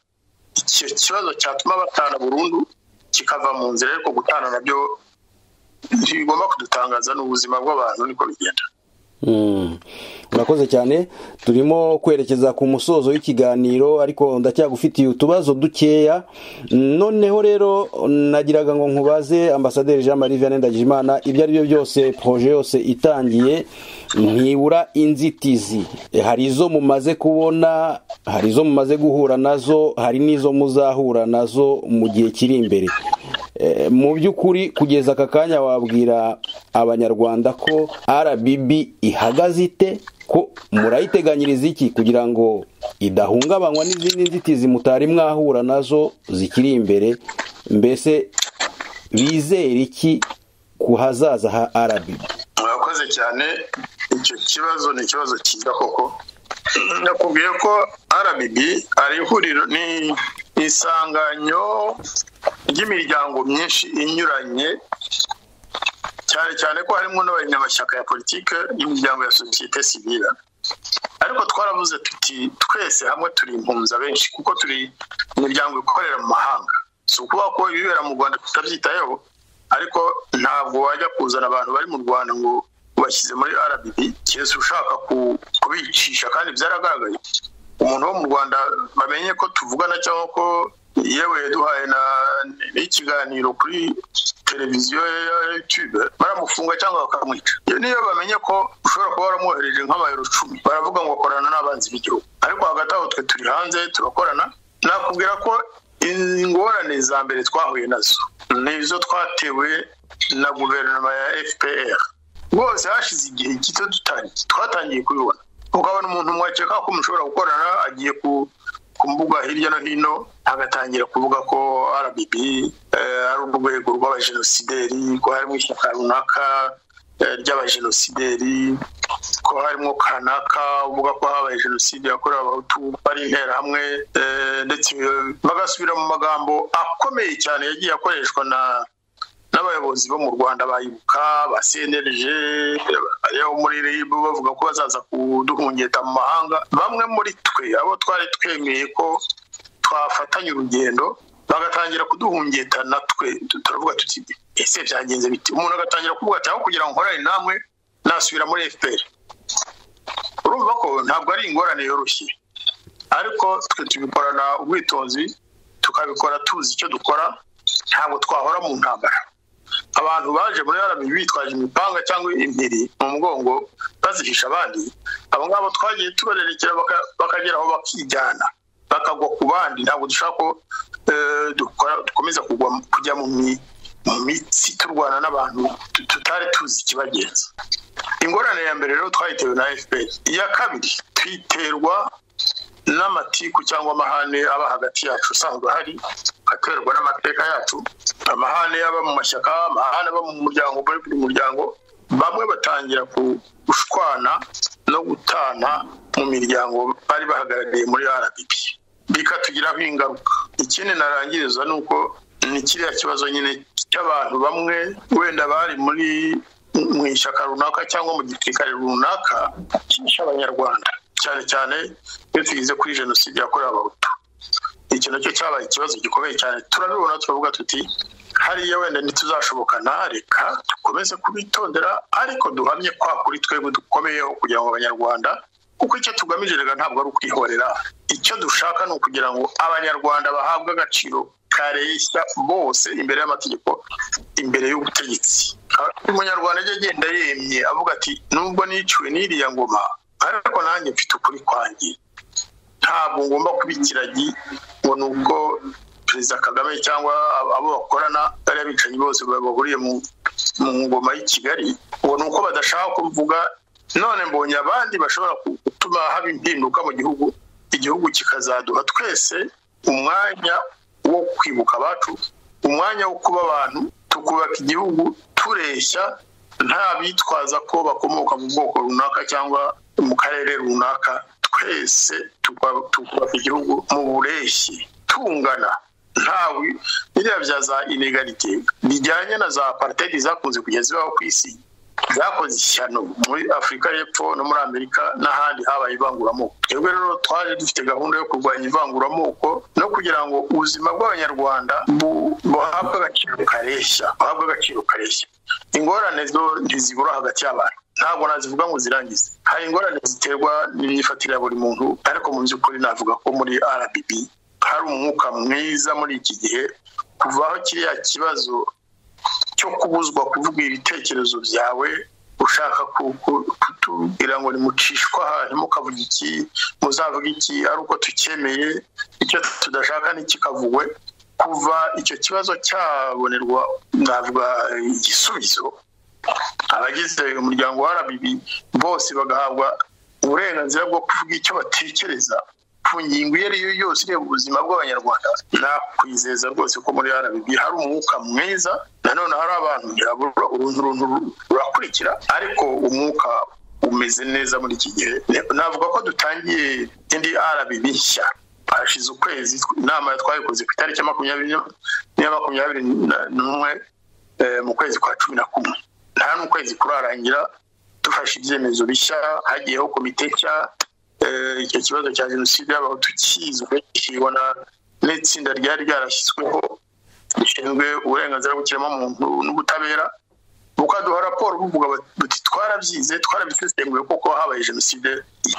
icyo kibazo cyatuma batana burundu kikava mu nzira ariko gutana nabyo ntibigomba kudutangaza ni ubuzima bw'abantu niko bigenda Mm. murakoze cyane turimo kwerekeza ku musozo w'ikiganiro ariko ndacyagufitiye utubazo dukeya noneho rero nagiraga ngo nkubaze ambasaderi jean marie vianney ndagijimana ibyo ari byo byose proje yose itangiye ntibura inzitizi hari izo mumaze kubona hari izo mumaze guhura nazo hari n'izo muzahura nazo mu gihe kiri imbere mu by'ukuri kugeza aka kanya wabwira abanyarwanda ko rbb ihagaze ite ko murayiteganyiriza iki kugira ngo idahungabanywa n'izindi nzitizi mutari mwahura nazo zikiri imbere mbese bizera iki ku hazaza ha rbb murakoze cyane icyo kibazo ni ikibazo cyiza koko nakubwiye ko rbb ari ihuriro ni isanganyo ry'imiryango myinshi inyuranye cyane cyane ko harimo n'abanyamashyaka ya politiki n'imiryango ya sosiyete sivira ariko twaravuze tuti twese hamwe turi impunza benshi kuko turi imiryango ikorera mu mahanga si ukuvuga ko ibibera mu rwanda tutabyitayeho ariko ntabwo wajya kuzana abantu bari mu rwanda ngo ubashyize muri rbd keretse ushaka kubicisha kandi byaragaragaye umuntu wo mu rwanda bamenye ko tuvugana cyangwa ko yewe yaduhaye n'ikiganiro kuri televiziyo ya yutube baramufunga cyangwa bakamwica iyo niyo bamenye ko ushobora kuba waramwohereje nk'amayero cumi baravuga ngo korana n'abanzi b'igihugu ariko hagati aho twe turi hanze turakorana nakubwira ko ingorane za mbere twahuye nazo ni izo twatewe na guverinoma ya fpr rwose hashize igihe gito dutangiye twatangiye kubibona ukabona umuntu mwakeka ko mushobora gukorana agiye ku ku mbuga hirya no hino agatangira kuvuga ko rbb ari urwego rw'abajenosideri ko harimo ishyaka runaka ry'abajenosideri ko harimo kanaka uvuga ko habaye jenoside yakorewe abahutu ari interahamwe ndetse bagasubira mu magambo akomeye cyane yagiye akoreshwa na n'abayobozi bo mu rwanda bayibuka ba cnlg yo muri rib bavuga ko bazaza kuduhungeta mu mahanga bamwe muri twe abo twari twemeye ko twafatanya urugendo bagatangira kuduhungeta natwe turavuga tuti ese byagenze biti umuntu agatangira kuvuga ati aho kugira ngo nkorane namwe nasubira muri fpr urumva ko ntabwo ari ingorane yoroshye ariko twe tubikorana ubwitonzi tukabikora tuzi icyo dukora ntabwo twahora mu ntambara abantu baje muri rmi bitwaje imipanga cyangwa impiri mu mugongo bazihisha abandi abo ngabo twagiye tubarerekera bakageraho bakijyana bakagwa ku bandi ntabwo dushaka ko dukomeza kujya mu mitsi turwana n'abantu tutari tuzi ikibagenza ingorane ya mbere rero twayitewe na fpr iya kabiri twiterwa n'amatiku cyangwa amahane aba hagati yacu usanzwe ahari aterwa n'amateka yacu amahane aba mu mashyaka amahane aba mu muryango muri buri muryango bamwe batangira gushwana no gutana mu miryango bari bahagarariye muri rdp bikatugiraho ingaruka ikindi narangiriza ni uko ni kiriya kibazo nyine cy'abantu bamwe wenda bari muri mu ishyaka runaka cyangwa mu gisirikare runaka cy'abanyarwanda cyane cyane iyo tugeze kuri jenoside yakorewe abahutu iki nacyo cyabaye ikibazo gikomeye cyane turabibona turavuga tuti hariya wenda ntituzashobokana reka dukomeze kubitondera ariko duhamye kwa kuri twebwe dukomeyeho kugira ngo abanyarwanda kuko icyo tugamije reka ntabwo ari ukwihorera icyo dushaka ni ukugira ngo abanyarwanda bahabwe agaciro kareshya bose imbere y'amategeko imbere y'ubutegetsi umunyarwanda ajya agenda yemye avuga ati nubwo niciwe n'iriya ngoma ariko nanjye mfite ukuri kwanjye ntabwo ngomba kuba ikiragi ngo nubwo perezida kagame cyangwa abo bakorana bariya bicanyi bose bahuriye mu ngoma y'i kigali ngo ni uko badashaka kuvuga none mbonye abandi bashobora gutuma haba impinduka mu gihugu igihugu kikazaduha twese umwanya wo kwibuka abacu umwanya wo kuba abantu tukubaka igihugu tureshya nta bitwaza ko bakomoka mu bwoko runaka cyangwa mu karere runaka twese tukubaka igihugu mu bureshyi tungana ntawe biriya bya za inegarite bijyanye na za aparitedi zakunze kugeza ibaho ku isi zakoze ishyano muri afurika y'epfo no muri amerika n'ahandi habaye ivanguramoko twebwe rero twaje dufite gahunda yo kurwanya ivanguramoko no kugira ngo ubuzima bw'abanyarwanda buhabwe agaciro kareshya buhabwe agaciro kareshya ingorane zo ntizibura hagati y'abantu ntabwo nazivuga ngo zirangize hari ingorane ziterwa n'imyifatire ya buri muntu ariko mu by'ukuri navuga ko muri rbb hari umwuka mwiza muri iki gihe kuvaho kiriya kibazo cyo kubuzwa kuvuga ibitekerezo byawe ushaka kutubwira ngo nimucishwa aha ntimukavuge iki muzavuge iki ari uko tukemeye icyo tudashaka ntikikavugwe kuva icyo kibazo cyabonerwa navuga igisubizo abagize umuryango wa rbb bose bagahabwa uburenganzira bwo kuvuga icyo batekereza ku ngingo iyo ari yo yose ireba ubuzima bw'abanyarwanda nakwizeza rwose ko muri rbb hari umwuka mwiza nanone hari abantu birabura uruntu runtu rurakurikira ariko umwuka umeze neza muri iki gihe navuga ko dutangiye indi rbb nshya hashize ukwezi inama twabikoze ku itariki ya makumyabiri n'iya makumyabiri n'umwe mu kwezi kwa cumi na kumwe nta n'ukwezi kurarangira dufashe ibyemezo bishya hagiyeho komite nshya icyo kibazo cya jenoside y'abahutu kizwe kibona n'itsinda ryari ryarashyizweho rishinzwe uburenganzira bw'ikiremwamuntu n'ubutabera bukaduha raporo buvuga buti twarabyize twarabisesenguye kuko habaye jenoside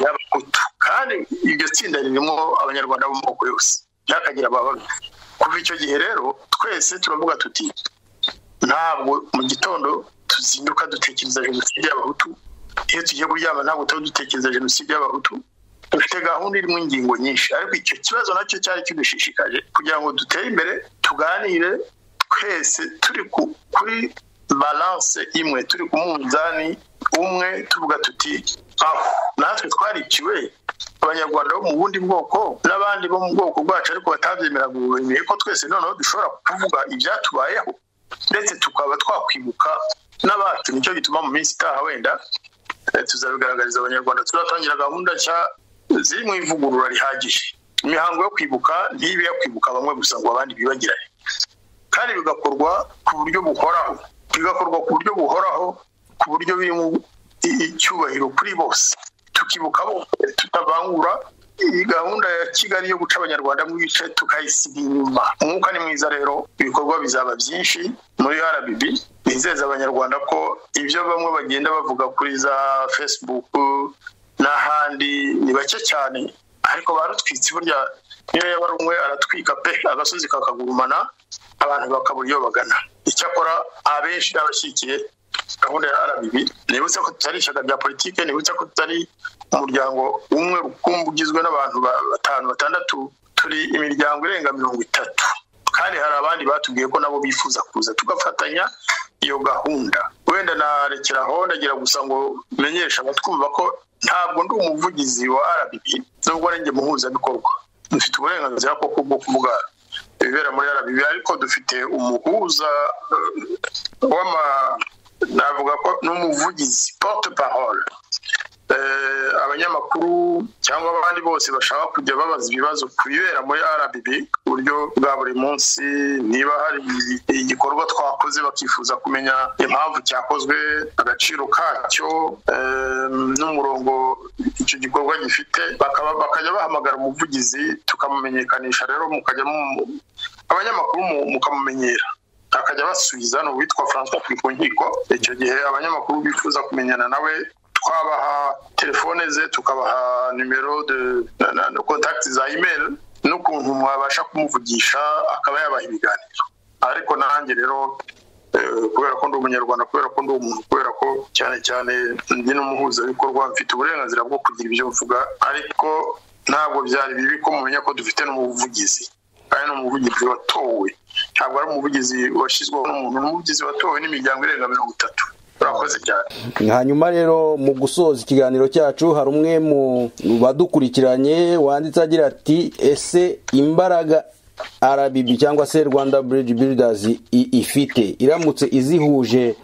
y'abahutu kandi iryo tsinda ririmo abanyarwanda b'amoko yose ntihakagira abababi kuva icyo gihe rero twese turavuga tuti ntabwo mu gitondo tuzinduka dutekereza jenoside y'abahutu iyo tugiye kuryama ntabwo tuba dutekereza jenoside y'abahutu dufite gahunda irimo ingingo nyinshi ariko icyo kibazo nacyo cyari kidushishikaje kugira ngo dutere imbere tuganire twese turi kuri balanse imwe turi ku munzani umwe tuvuga tuti aho natwe twariciwe abanyarwanda bo mu bundi bwoko n'abandi bo mu bwoko bwacu ariko batabyemera bemeye ko twese noneho dushobora kuvuga ibyatubayeho ndetse tukaba twakwibuka n'abacu nicyo gituma mu minsi itaha wenda tuzabigaragariza abanyarwanda turatangira gahunda nshya ziri mu ivugurura rihagije imihango yo kwibuka ntibe yo kwibuka bamwe gusa ngo abandi bibagirane kandi bigakorwa ku buryo buhoraho bigakorwa ku buryo buhoraho ku buryo birimo icyubahiro kuri bose tukibuka bose tutavangura iyi gahunda ya kigali yo guca abanyarwanda mu bice tukayisiga inyuma umwuka ni mwiza rero ibikorwa bizaba byinshi muri rbb bizeza abanyarwanda ko ibyo bamwe bagenda bavuga kuri za facebook n'ahandi ni bake cyane ariko barutwitse burya niyo yaba ari umwe aratwika pe agasozi kakagurumana abantu bakabura iyo bagana icyakora abenshi n'abashyigikiye gahunda ya rbb nibutse ko tutari ishyaka rya politiki nibutse ko tutari umuryango umwe rukumbi ugizwe n'abantu batanu batandatu turi imiryango irenga mirongo itatu kandi hari abandi batubwiye ko nabo bifuza kuza tugafatanya iyo gahunda wenda narekeraho ndagira gusa ngo menyeshe abatwumva ko ntabwo ndi umuvugizi wa rbb nubwo ari njye muhuzabikorwa dufite uburenganzira koko bwo kuvuga ibibera muri rbb ariko dufite umuhuza w'ama navuga ko n'umuvugizi porte parole abanyamakuru cyangwa abandi bose bashaka kujya babaza ibibazo ku bibera muri rbb ku buryo bwa buri munsi niba hari igikorwa twakoze bakifuza kumenya impamvu cyakozwe agaciro kacyo n'umurongo icyo gikorwa gifite bakajya bahamagara umuvugizi tukamumenyekanisha rero mukajya abanyamakuru mukamumenyera akajya abasubiza ni uwitwa francois kuri ku nkiko icyo gihe abanyamakuru bifuza kumenyana nawe twabaha telefone ze tukabaha nimero de contact za email n'ukuntu mwabasha kumuvugisha akaba yabaha ibiganiro ariko nanjye rero kubera ko ndi umunyarwanda kubera ko ndi umuntu kubera ko cyane cyane ndi n'umuhuzabikorwa mfite uburenganzira bwo kugira ibyo mvuga ariko ntabwo byari bibi ko mumenya ko dufite n'umuvugizi kandi ni umuvugizi watowe ntabwo ari umuvugizi washyizweho n'umuntu ni umuvugizi watowe n'imiryango irenga mirongo itatu urakoze cyane hanyuma rero mu gusoza ikiganiro cyacu hari umwe mu badukurikiranye wanditse agira ati ese imbaraga rbb cyangwa se rwanda bridge builders ifite iramutse izihuje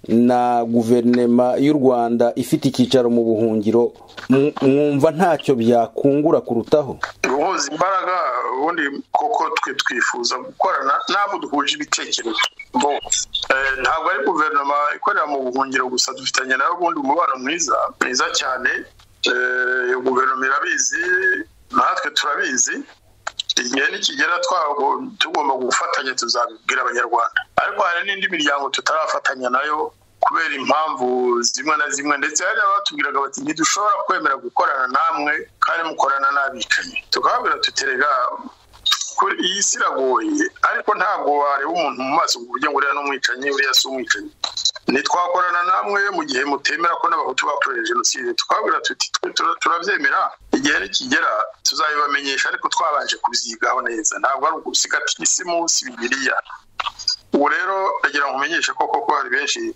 na guverinema y'u rwanda ifite icyicaro mu buhungiro mwumva ntacyo byakungura kurutaho guhuza imbaraga ubundi koko twe twifuza gukorana n'abo duhuje ibitekerezo ntabwo ari guverinoma ikorera mu buhungiro gusa dufitanye nayo ubundi umubano mwiza mwiza cyane iyo guverinoma irabizi natwe turabizi igihe nikigera tugomba gufatanya tuzabibwira abanyarwanda ariko hari n'indi miryango tutarafatanya nayo ku kubera impamvu zimwe na zimwe ndetse hari abatubwiraga bati ntidushobora kwemera gukorana namwe kandi mukorana n'abicanyi tukababwira tuterega iyi si iragoye ariko ntabwo wareba umuntu mu maso ku buryo ngo uriya ni umwicanyi uriya si umwicanyi ntitwakorana namwe mu gihe mutemera ko n'abahutu bakorewe jenoside twabwira tuti turabyemera igihe nikigera tuzabibamenyesha ariko twabanje kubyigaho neza ntabwo ari ugusigata isi munsi bibiriya ubu rero ndagira ngo umenyeshe ko koko hari benshi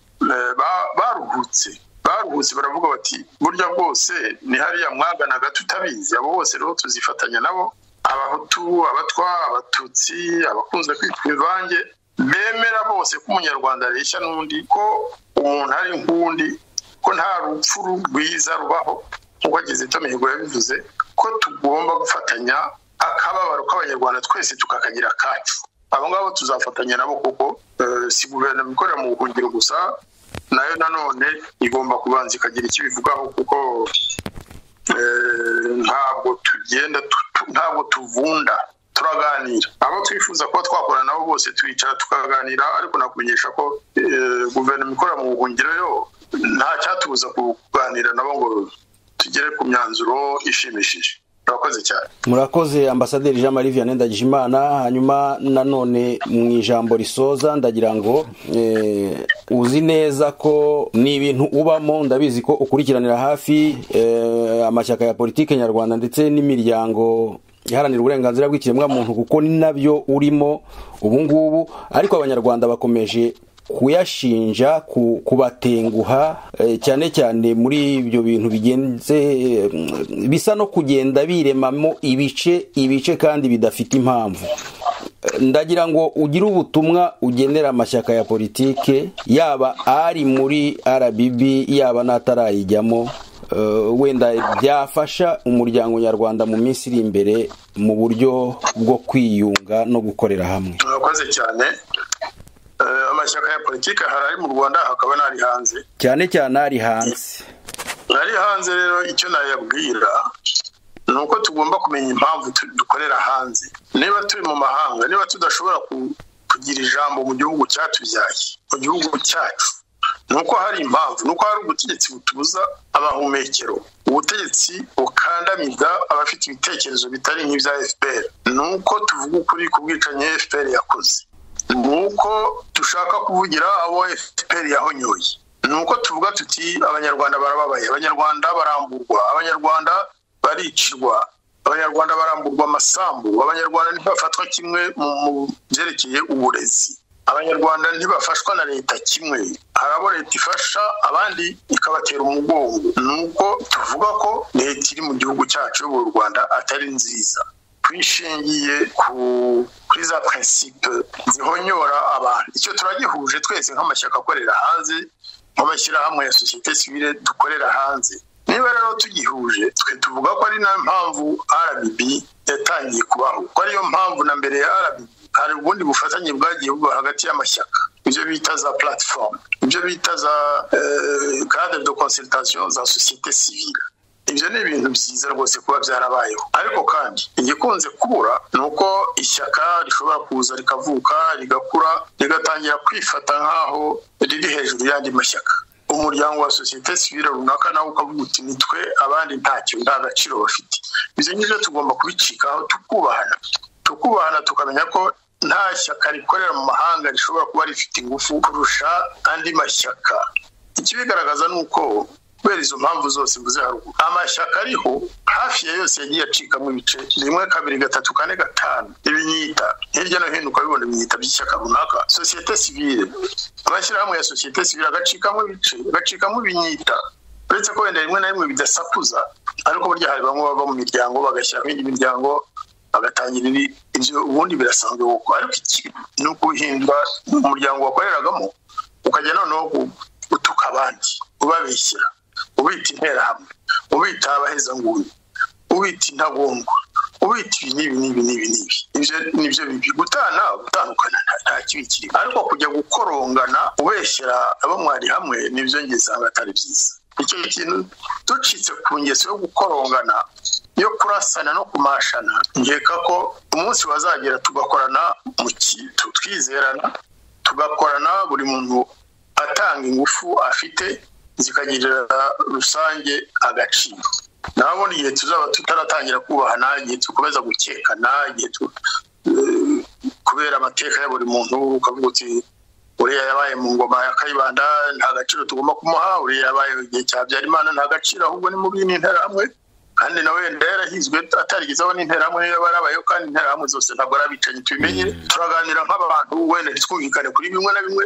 baruhutse baruhutse baravuga bati burya bwose ni hariya mwaganaga tutabizi abo bose rero tuzifatanya nabo abahutu abatwa abatutsi abakunze kwitwa imvange bemera bose ko umunyarwanda areshya n'undi ko umuntu ari nk'undi ko nta rupfu rwiza rubaho nk'uko ageze mihigo yabivuze ko tugomba gufatanya akababaro k'abanyarwanda twese tukakagira akacu abo ngabo tuzafatanya nabo kuko si guverinoma ikorera mu buhungiro gusa nayo nanone igomba kubanza ikagira icyo ibivugaho kuko ntabwo tugenda ntabwo tuvunda turaganira abo twifuza kuba twakorana nabo bose twicara tukaganira ariko nakumenyesha ko guverinoma ikorera mu buhungiro yo nta cyatubuza kuganira nabo ngo tugere ku myanzuro ishimishije murakoze cyane murakoze ambasaderi jean marie vianney ndagijimana hanyuma nanone mu ijambo risoza ndagira ngo uzi neza ko ni ibintu ubamo ndabizi ko ukurikiranira hafi amashyaka ya politiki nyarwanda ndetse n'imiryango iharanira uburenganzira bw'ikiremwamuntu kuko ni nabyo urimo ubu ngubu ariko abanyarwanda bakomeje kuyashinja kubatenguha cyane cyane muri ibyo bintu bigenze bisa no kugenda biremamo ibice ibice kandi bidafite impamvu ndagira ngo ugire ubutumwa ugenera amashyaka ya politike yaba ari muri RBB yaba n'atarayijyamo wenda byafasha umuryango nyarwanda mu minsi iri imbere mu buryo bwo kwiyunga no gukorera hamwe murakoze cyane amashyaka ya politiki hari ari mu rwanda hakaba n'ari hanze cyane cyane ari hanze ari hanze rero icyo nayabwira ni uko tugomba kumenya impamvu dukorera hanze niba turi mu mahanga niba tudashobora kugira ijambo mu gihugu cyatubyaye mu gihugu cyacu ni uko hari impamvu ni uko hari ubutegetsi butubuza abahumekero ubutegetsi bukandamiza abafite ibitekerezo bitari nk'ibya fpr ni uko tuvuga ukuri ku bwicanyi fpr yakoze ni uko dushaka kuvugira abo fpr yahonyoye ni uko tuvuga tuti abanyarwanda barababaye abanyarwanda baramburwa abanyarwanda baricirwa abanyarwanda baramburwa amasambu abanyarwanda ntibafatwa kimwe mu byerekeye uburezi abanyarwanda ntibafashwa na leta kimwe hari abo leta ifasha abandi ikabatera umugongo ni uko tuvuga ko leta iri mu gihugu cyacu y'u rwanda atari nziza twishingiye kuri za prinsipe zihonyora abantu icyo turagihuje twese nk'amashyaka akorera hanze nk'amashyirahamwe ya sosiyete sivire dukorera hanze niba rero tugihuje twe tuvuga ko ari nayo mpamvu rbb yatangiye kubaho ko ariyo mpamvu na mbere ya rbb hari ubundi bufatanye bwagiye buba hagati y'amashyaka ibyo bita za platform ibyo bita za cadre de consultation za sosiyete sivire ibyo ni ibintu byiza rwose kuba byarabayeho ariko kandi igikunze kubura ni uko ishyaka rishobora kuza rikavuka rigakura rigatangira kwifata nk'aho riri hejuru y'andi mashyaka umuryango wa sosiyete sivire runaka nawe ukavuga uti ni twe abandi ntacyo nta gaciro bafite ibyo ngibyo tugomba kubicikaho tukubahana tukubahana tukamenya ko nta shyaka rikorera mu mahanga rishobora kuba rifite ingufu kurusha andi mashyaka ikibigaragaza ni uko kubera izo mpamvu zose mvuze haruguru amashyaka ariho hafi ya yose yagiye acikamo ibice rimwe kabiri gatatu kane gatanu ibinyita hirya no hino ukabibona ibinyita by'ishyaka runaka sosiyete sivire amashyirahamwe ya sosiyete sivire agacikamo ibice agacikamo ibinyita uretse ko wenda rimwe na rimwe bidasakuza ariko burya hari bamwe bava mu miryango bagashyiraho indi miryango bagatangira ibyo ubundi birasanzwe kuko ariko iki ni ukuhindura umuryango wakoreragamo ukajya noneho utuka abandi ubabishyira ubita interahamwe ubita abahezanguni ubita intagongwa ubita ibi n'ibi n'ibi n'ibi ibyo nibyo bibi gutana gutandukana nta kibi kirimo ariko kujya gukorongana ubeshyira abo mwari hamwe nibyo njye nsanga atari byiza icyo kintu ducitse ku ngeso yo gukorongana yo kurasana no kumashana nkeka ko umunsi bazagera tugakorana mu kintu twizerana tugakorana buri muntu atanga ingufu afite zikagirira rusange agaciro nabona igihe tuzaba tutaratangira kubahana igihe dukomeza gukekana igihe kubera amateka ya buri muntu ukavuga uti uriya yabaye mu ngoma ya kayibanda nta gaciro tugomba kumuha uriya yabaye igihe cya byarimana nta gaciro ahubwo ni mubi n'interahamwe kandi nawe wenda yarahizwe atarigezeho n'interahamwe niyo barabayeho kandi interahamwe zose ntabwo ari abicanyi tubimenye turaganira nk'abantu wenda twumvikane kuri bimwe na bimwe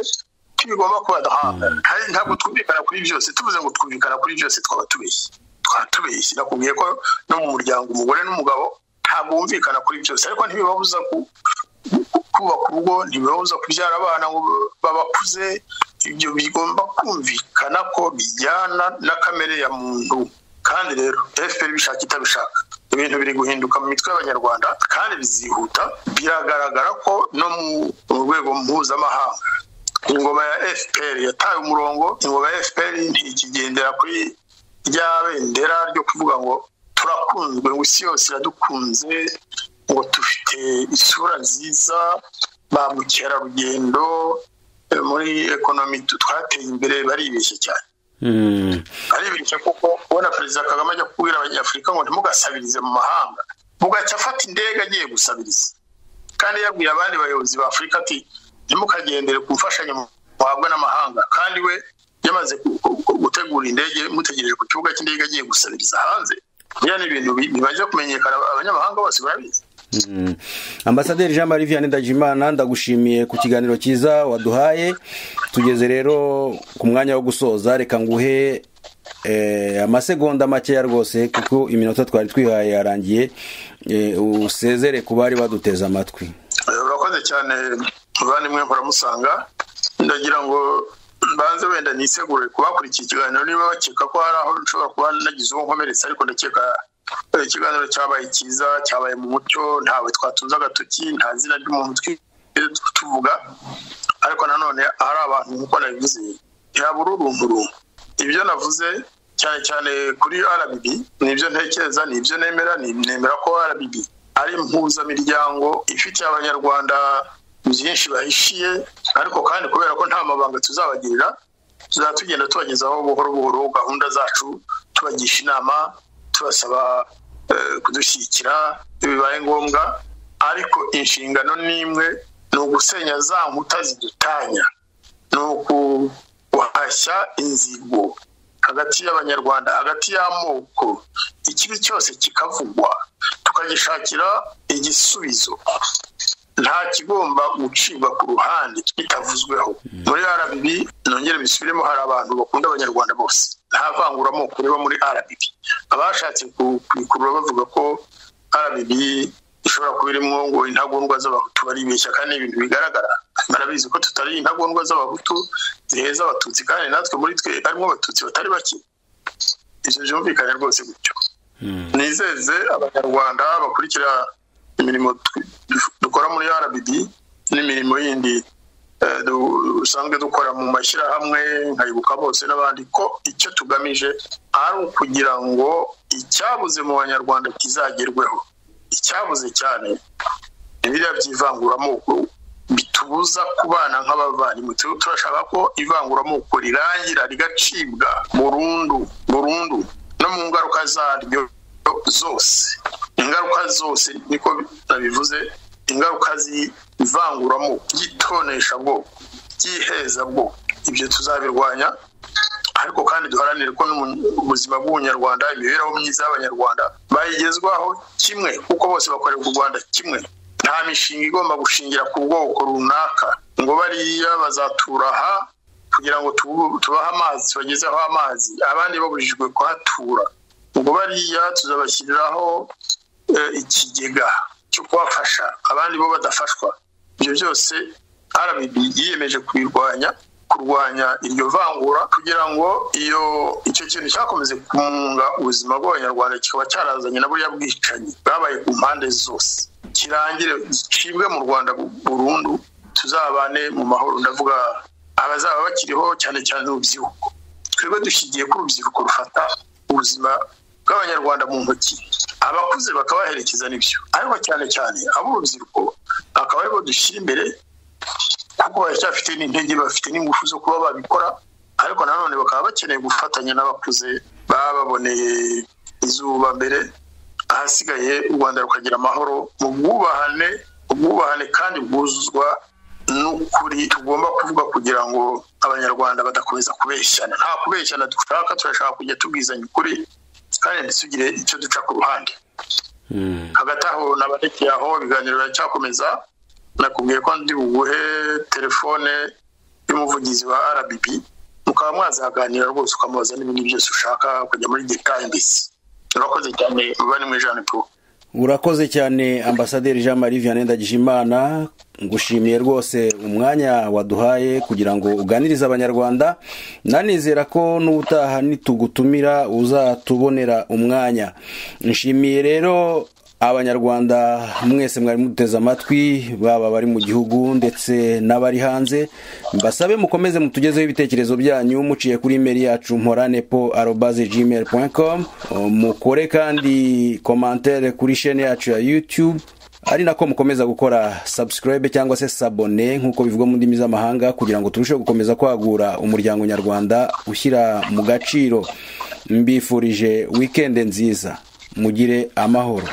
tubigomba kubadahanga kandi ntabwo twumvikana kuri byose tuvuze ngo twumvikana kuri byose twaba tubeshye twaba tubeshye nakubwiye ko no mu muryango umugore n'umugabo ntabwo wumvikana kuri byose ariko ntibibabuza kubaka urugo ntibibabuza kubyara abana ngo babakuze ibyo bigomba kumvikana ko bijyana na kamere ya muntu kandi rero efuperi bishaka itabishaka ibintu biri guhinduka mu mitwe y'abanyarwanda kandi bizihuta biragaragara ko no mu rwego mpuzamahanga ingoma ya efuperi yataye umurongo ingoma ya efuperi ntikigendera kuri rya bendera ryo kuvuga ngo turakunzwe ngo isi yose iradukunze ngo dufite isura nziza ba mukerarugendo muri ekonomi twateye imbere baribeshye cyane aribeshya kuko ubona perezida kagame ajya kubwira abanyafurika ngo ntimugasabirize mu mahanga mugacya afata indege agiye gusabiriza kandi yabwiye abandi bayobozi ba afurika ati ntimukagendere ku mfashanyo muhabwa n'amahanga kandi we yamaze gutegura indege mutegereje ku kibuga cy'indege agiye gusabiriza hanze biriya ni ibintu bimaze kumenyekana abanyamahanga bose barabizi ambasaderi jean marie vianney ndagimana ndagushimiye ku kiganiro cyiza waduhaye tugeze rero ku mwanya wo gusoza reka nguhe amasegonda makeya rwose kuko iminota twari twihaye yarangiye usezere ku bari baduteze amatwi urakoze cyane muvandimwe muramusanga ndagira ngo mbanze wenda nisegure kubakurikiye ikiganiro niba bakeka ko hari aho nshobora kuba nagize uwo nkomeretsa ariko ndakeka ikiganiro cyabaye cyiza cyabaye mu mucyo ntawe twatunze agatoki nta zina ry'umuntu tuvuga ariko nanone hari abantu nk'uko nabivuze yabura urunguru ibyo navuze cyane cyane kuri rbb ni ibyo ntekereza ni ibyo nemera nemera ko rbb ari impuzamiryango ifitiye abanyarwanda byinshi bahishiye ariko kandi kubera ko nta mabanga tuzabagirira tuzaba tugenda tubagezaho buhoro buhoro gahunda zacu tubagisha inama tubasaba kudushyigikira bibaye ngombwa ariko inshingano n'imwe ni ugusenya za nkuta zidutanya ni uguhashya inzigo hagati y'abanyarwanda hagati y'amoko ikibi cyose kikavugwa tukagishakira igisubizo nta kigomba gucibwa ku ruhande kitavuzweho muri rbb nongere bisubiremo hari abantu bakunda abanyarwanda bose nta vanguramoko riba muri rbb abashatse kubikurura bavuga ko rbb ishobora kuba irimo ngo intagondwa z'abahutu baribeshya kandi ibintu bigaragara barabizi ko tutari intagondwa z'abahutu ziheza abatutsi kandi natwe muri twe harimo abatutsi batari bake ibyo byumvikane rwose gutyo nizeze abanyarwanda bakurikira imirimo dukora muri rbb n'imirimo yindi dusanzwe dukora mu mashyirahamwe nkayibuka bose n'abandi ko icyo tugamije ari ukugira ngo icyabuze mu banyarwanda kizagerweho icyabuze cyane biriya by'ivanguramoko bitubuza kubana nk'abavandimwe turashaka ko ivanguramoko rirangira rigacibwa burundu burundu no mu ngaruka zaryo zose ingaruka zose niko nabivuze ingaruka z'ivanguramo byitonesha bwoko byiheza bwoko ibyo tuzabirwanya ariko kandi duharanire ko ubuzima bw'ubunyarwanda imibereho myiza y'abanyarwanda bayigezwaho kimwe kuko bose bakorerwa u rwanda kimwe nta mishinga igomba gushingira ku bwoko runaka ngo bariya bazatura aha kugira ngo tubahe amazi tubagezeho amazi abandi babujijwe kuhatura ngo bariya tuzabashyiriraho ikigega cyo kubafasha abandi bo badafashwa ibyo byose rbb yiyemeje kubirwanya kurwanya iryo vangura kugira ngo iyo icyo kintu cyakomeze kumunga ubuzima bw'abanyarwanda kikaba cyarazanye na buriya bwicanyi bwabaye ku mpande zose kirangire gicibwe mu rwanda burundu tuzabane mu mahoro ndavuga abazaba bakiriho cyane cyane urubyiruko twebwe dushingiye ko urubyiruko rufata ubuzima bw'abanyarwanda mu ntoki abakuze bakabaherekeza n'ibyo ariko cyane cyane ab'urubyiruko akaba aribo dushyira imbere kuko baracyafite n'intege bafite n'ingufu zo kuba babikora ariko nanone bakaba bakeneye gufatanya n'abakuze bababoneye izuba mbere ahasigaye u rwanda rukagira amahoro mu bwubahane ubwubahane kandi bwuzuzwa n'ukuri tugomba kuvuga kugira ngo abanyarwanda badakomeza kubeshyana nta kubeshyana dushaka turashaka kujya tubwizanya ukuri kandi tugire icyo duca ku ruhande hagati aho nabarekeye aho ibiganiro biracyakomeza nakubwiye ko ndi buguhe telefone y'umuvugizi wa rbb mukaba mwazaganira rwose ukamubaza n'ibindi byose ushaka kujya muri detaye mbese urakoze cyane bari mu ijana tu urakoze cyane ambasaderi jean marie vianney ndagijimana ngushimiye rwose umwanya waduhaye kugira ngo uganirize abanyarwanda nanizera ko n'ubutaha nitugutumira uzatubonera umwanya nshimiye rero abanyarwanda mwese mwari muduteze amatwi baba bari mu gihugu ndetse n'abari hanze mbasabe mukomeze mutugezeho ibitekerezo byanyu muciye kuri imeri yacu mporanepo arobaze gmail com mukore kandi komantere kuri shene yacu ya youtube ari nako mukomeza gukora subscribe cyangwa se sabone nk'uko bivugwa mu ndimi z'amahanga kugira ngo turusheho gukomeza kwagura umuryango nyarwanda ushyira mu gaciro mbifurije wikende nziza mugire amahoro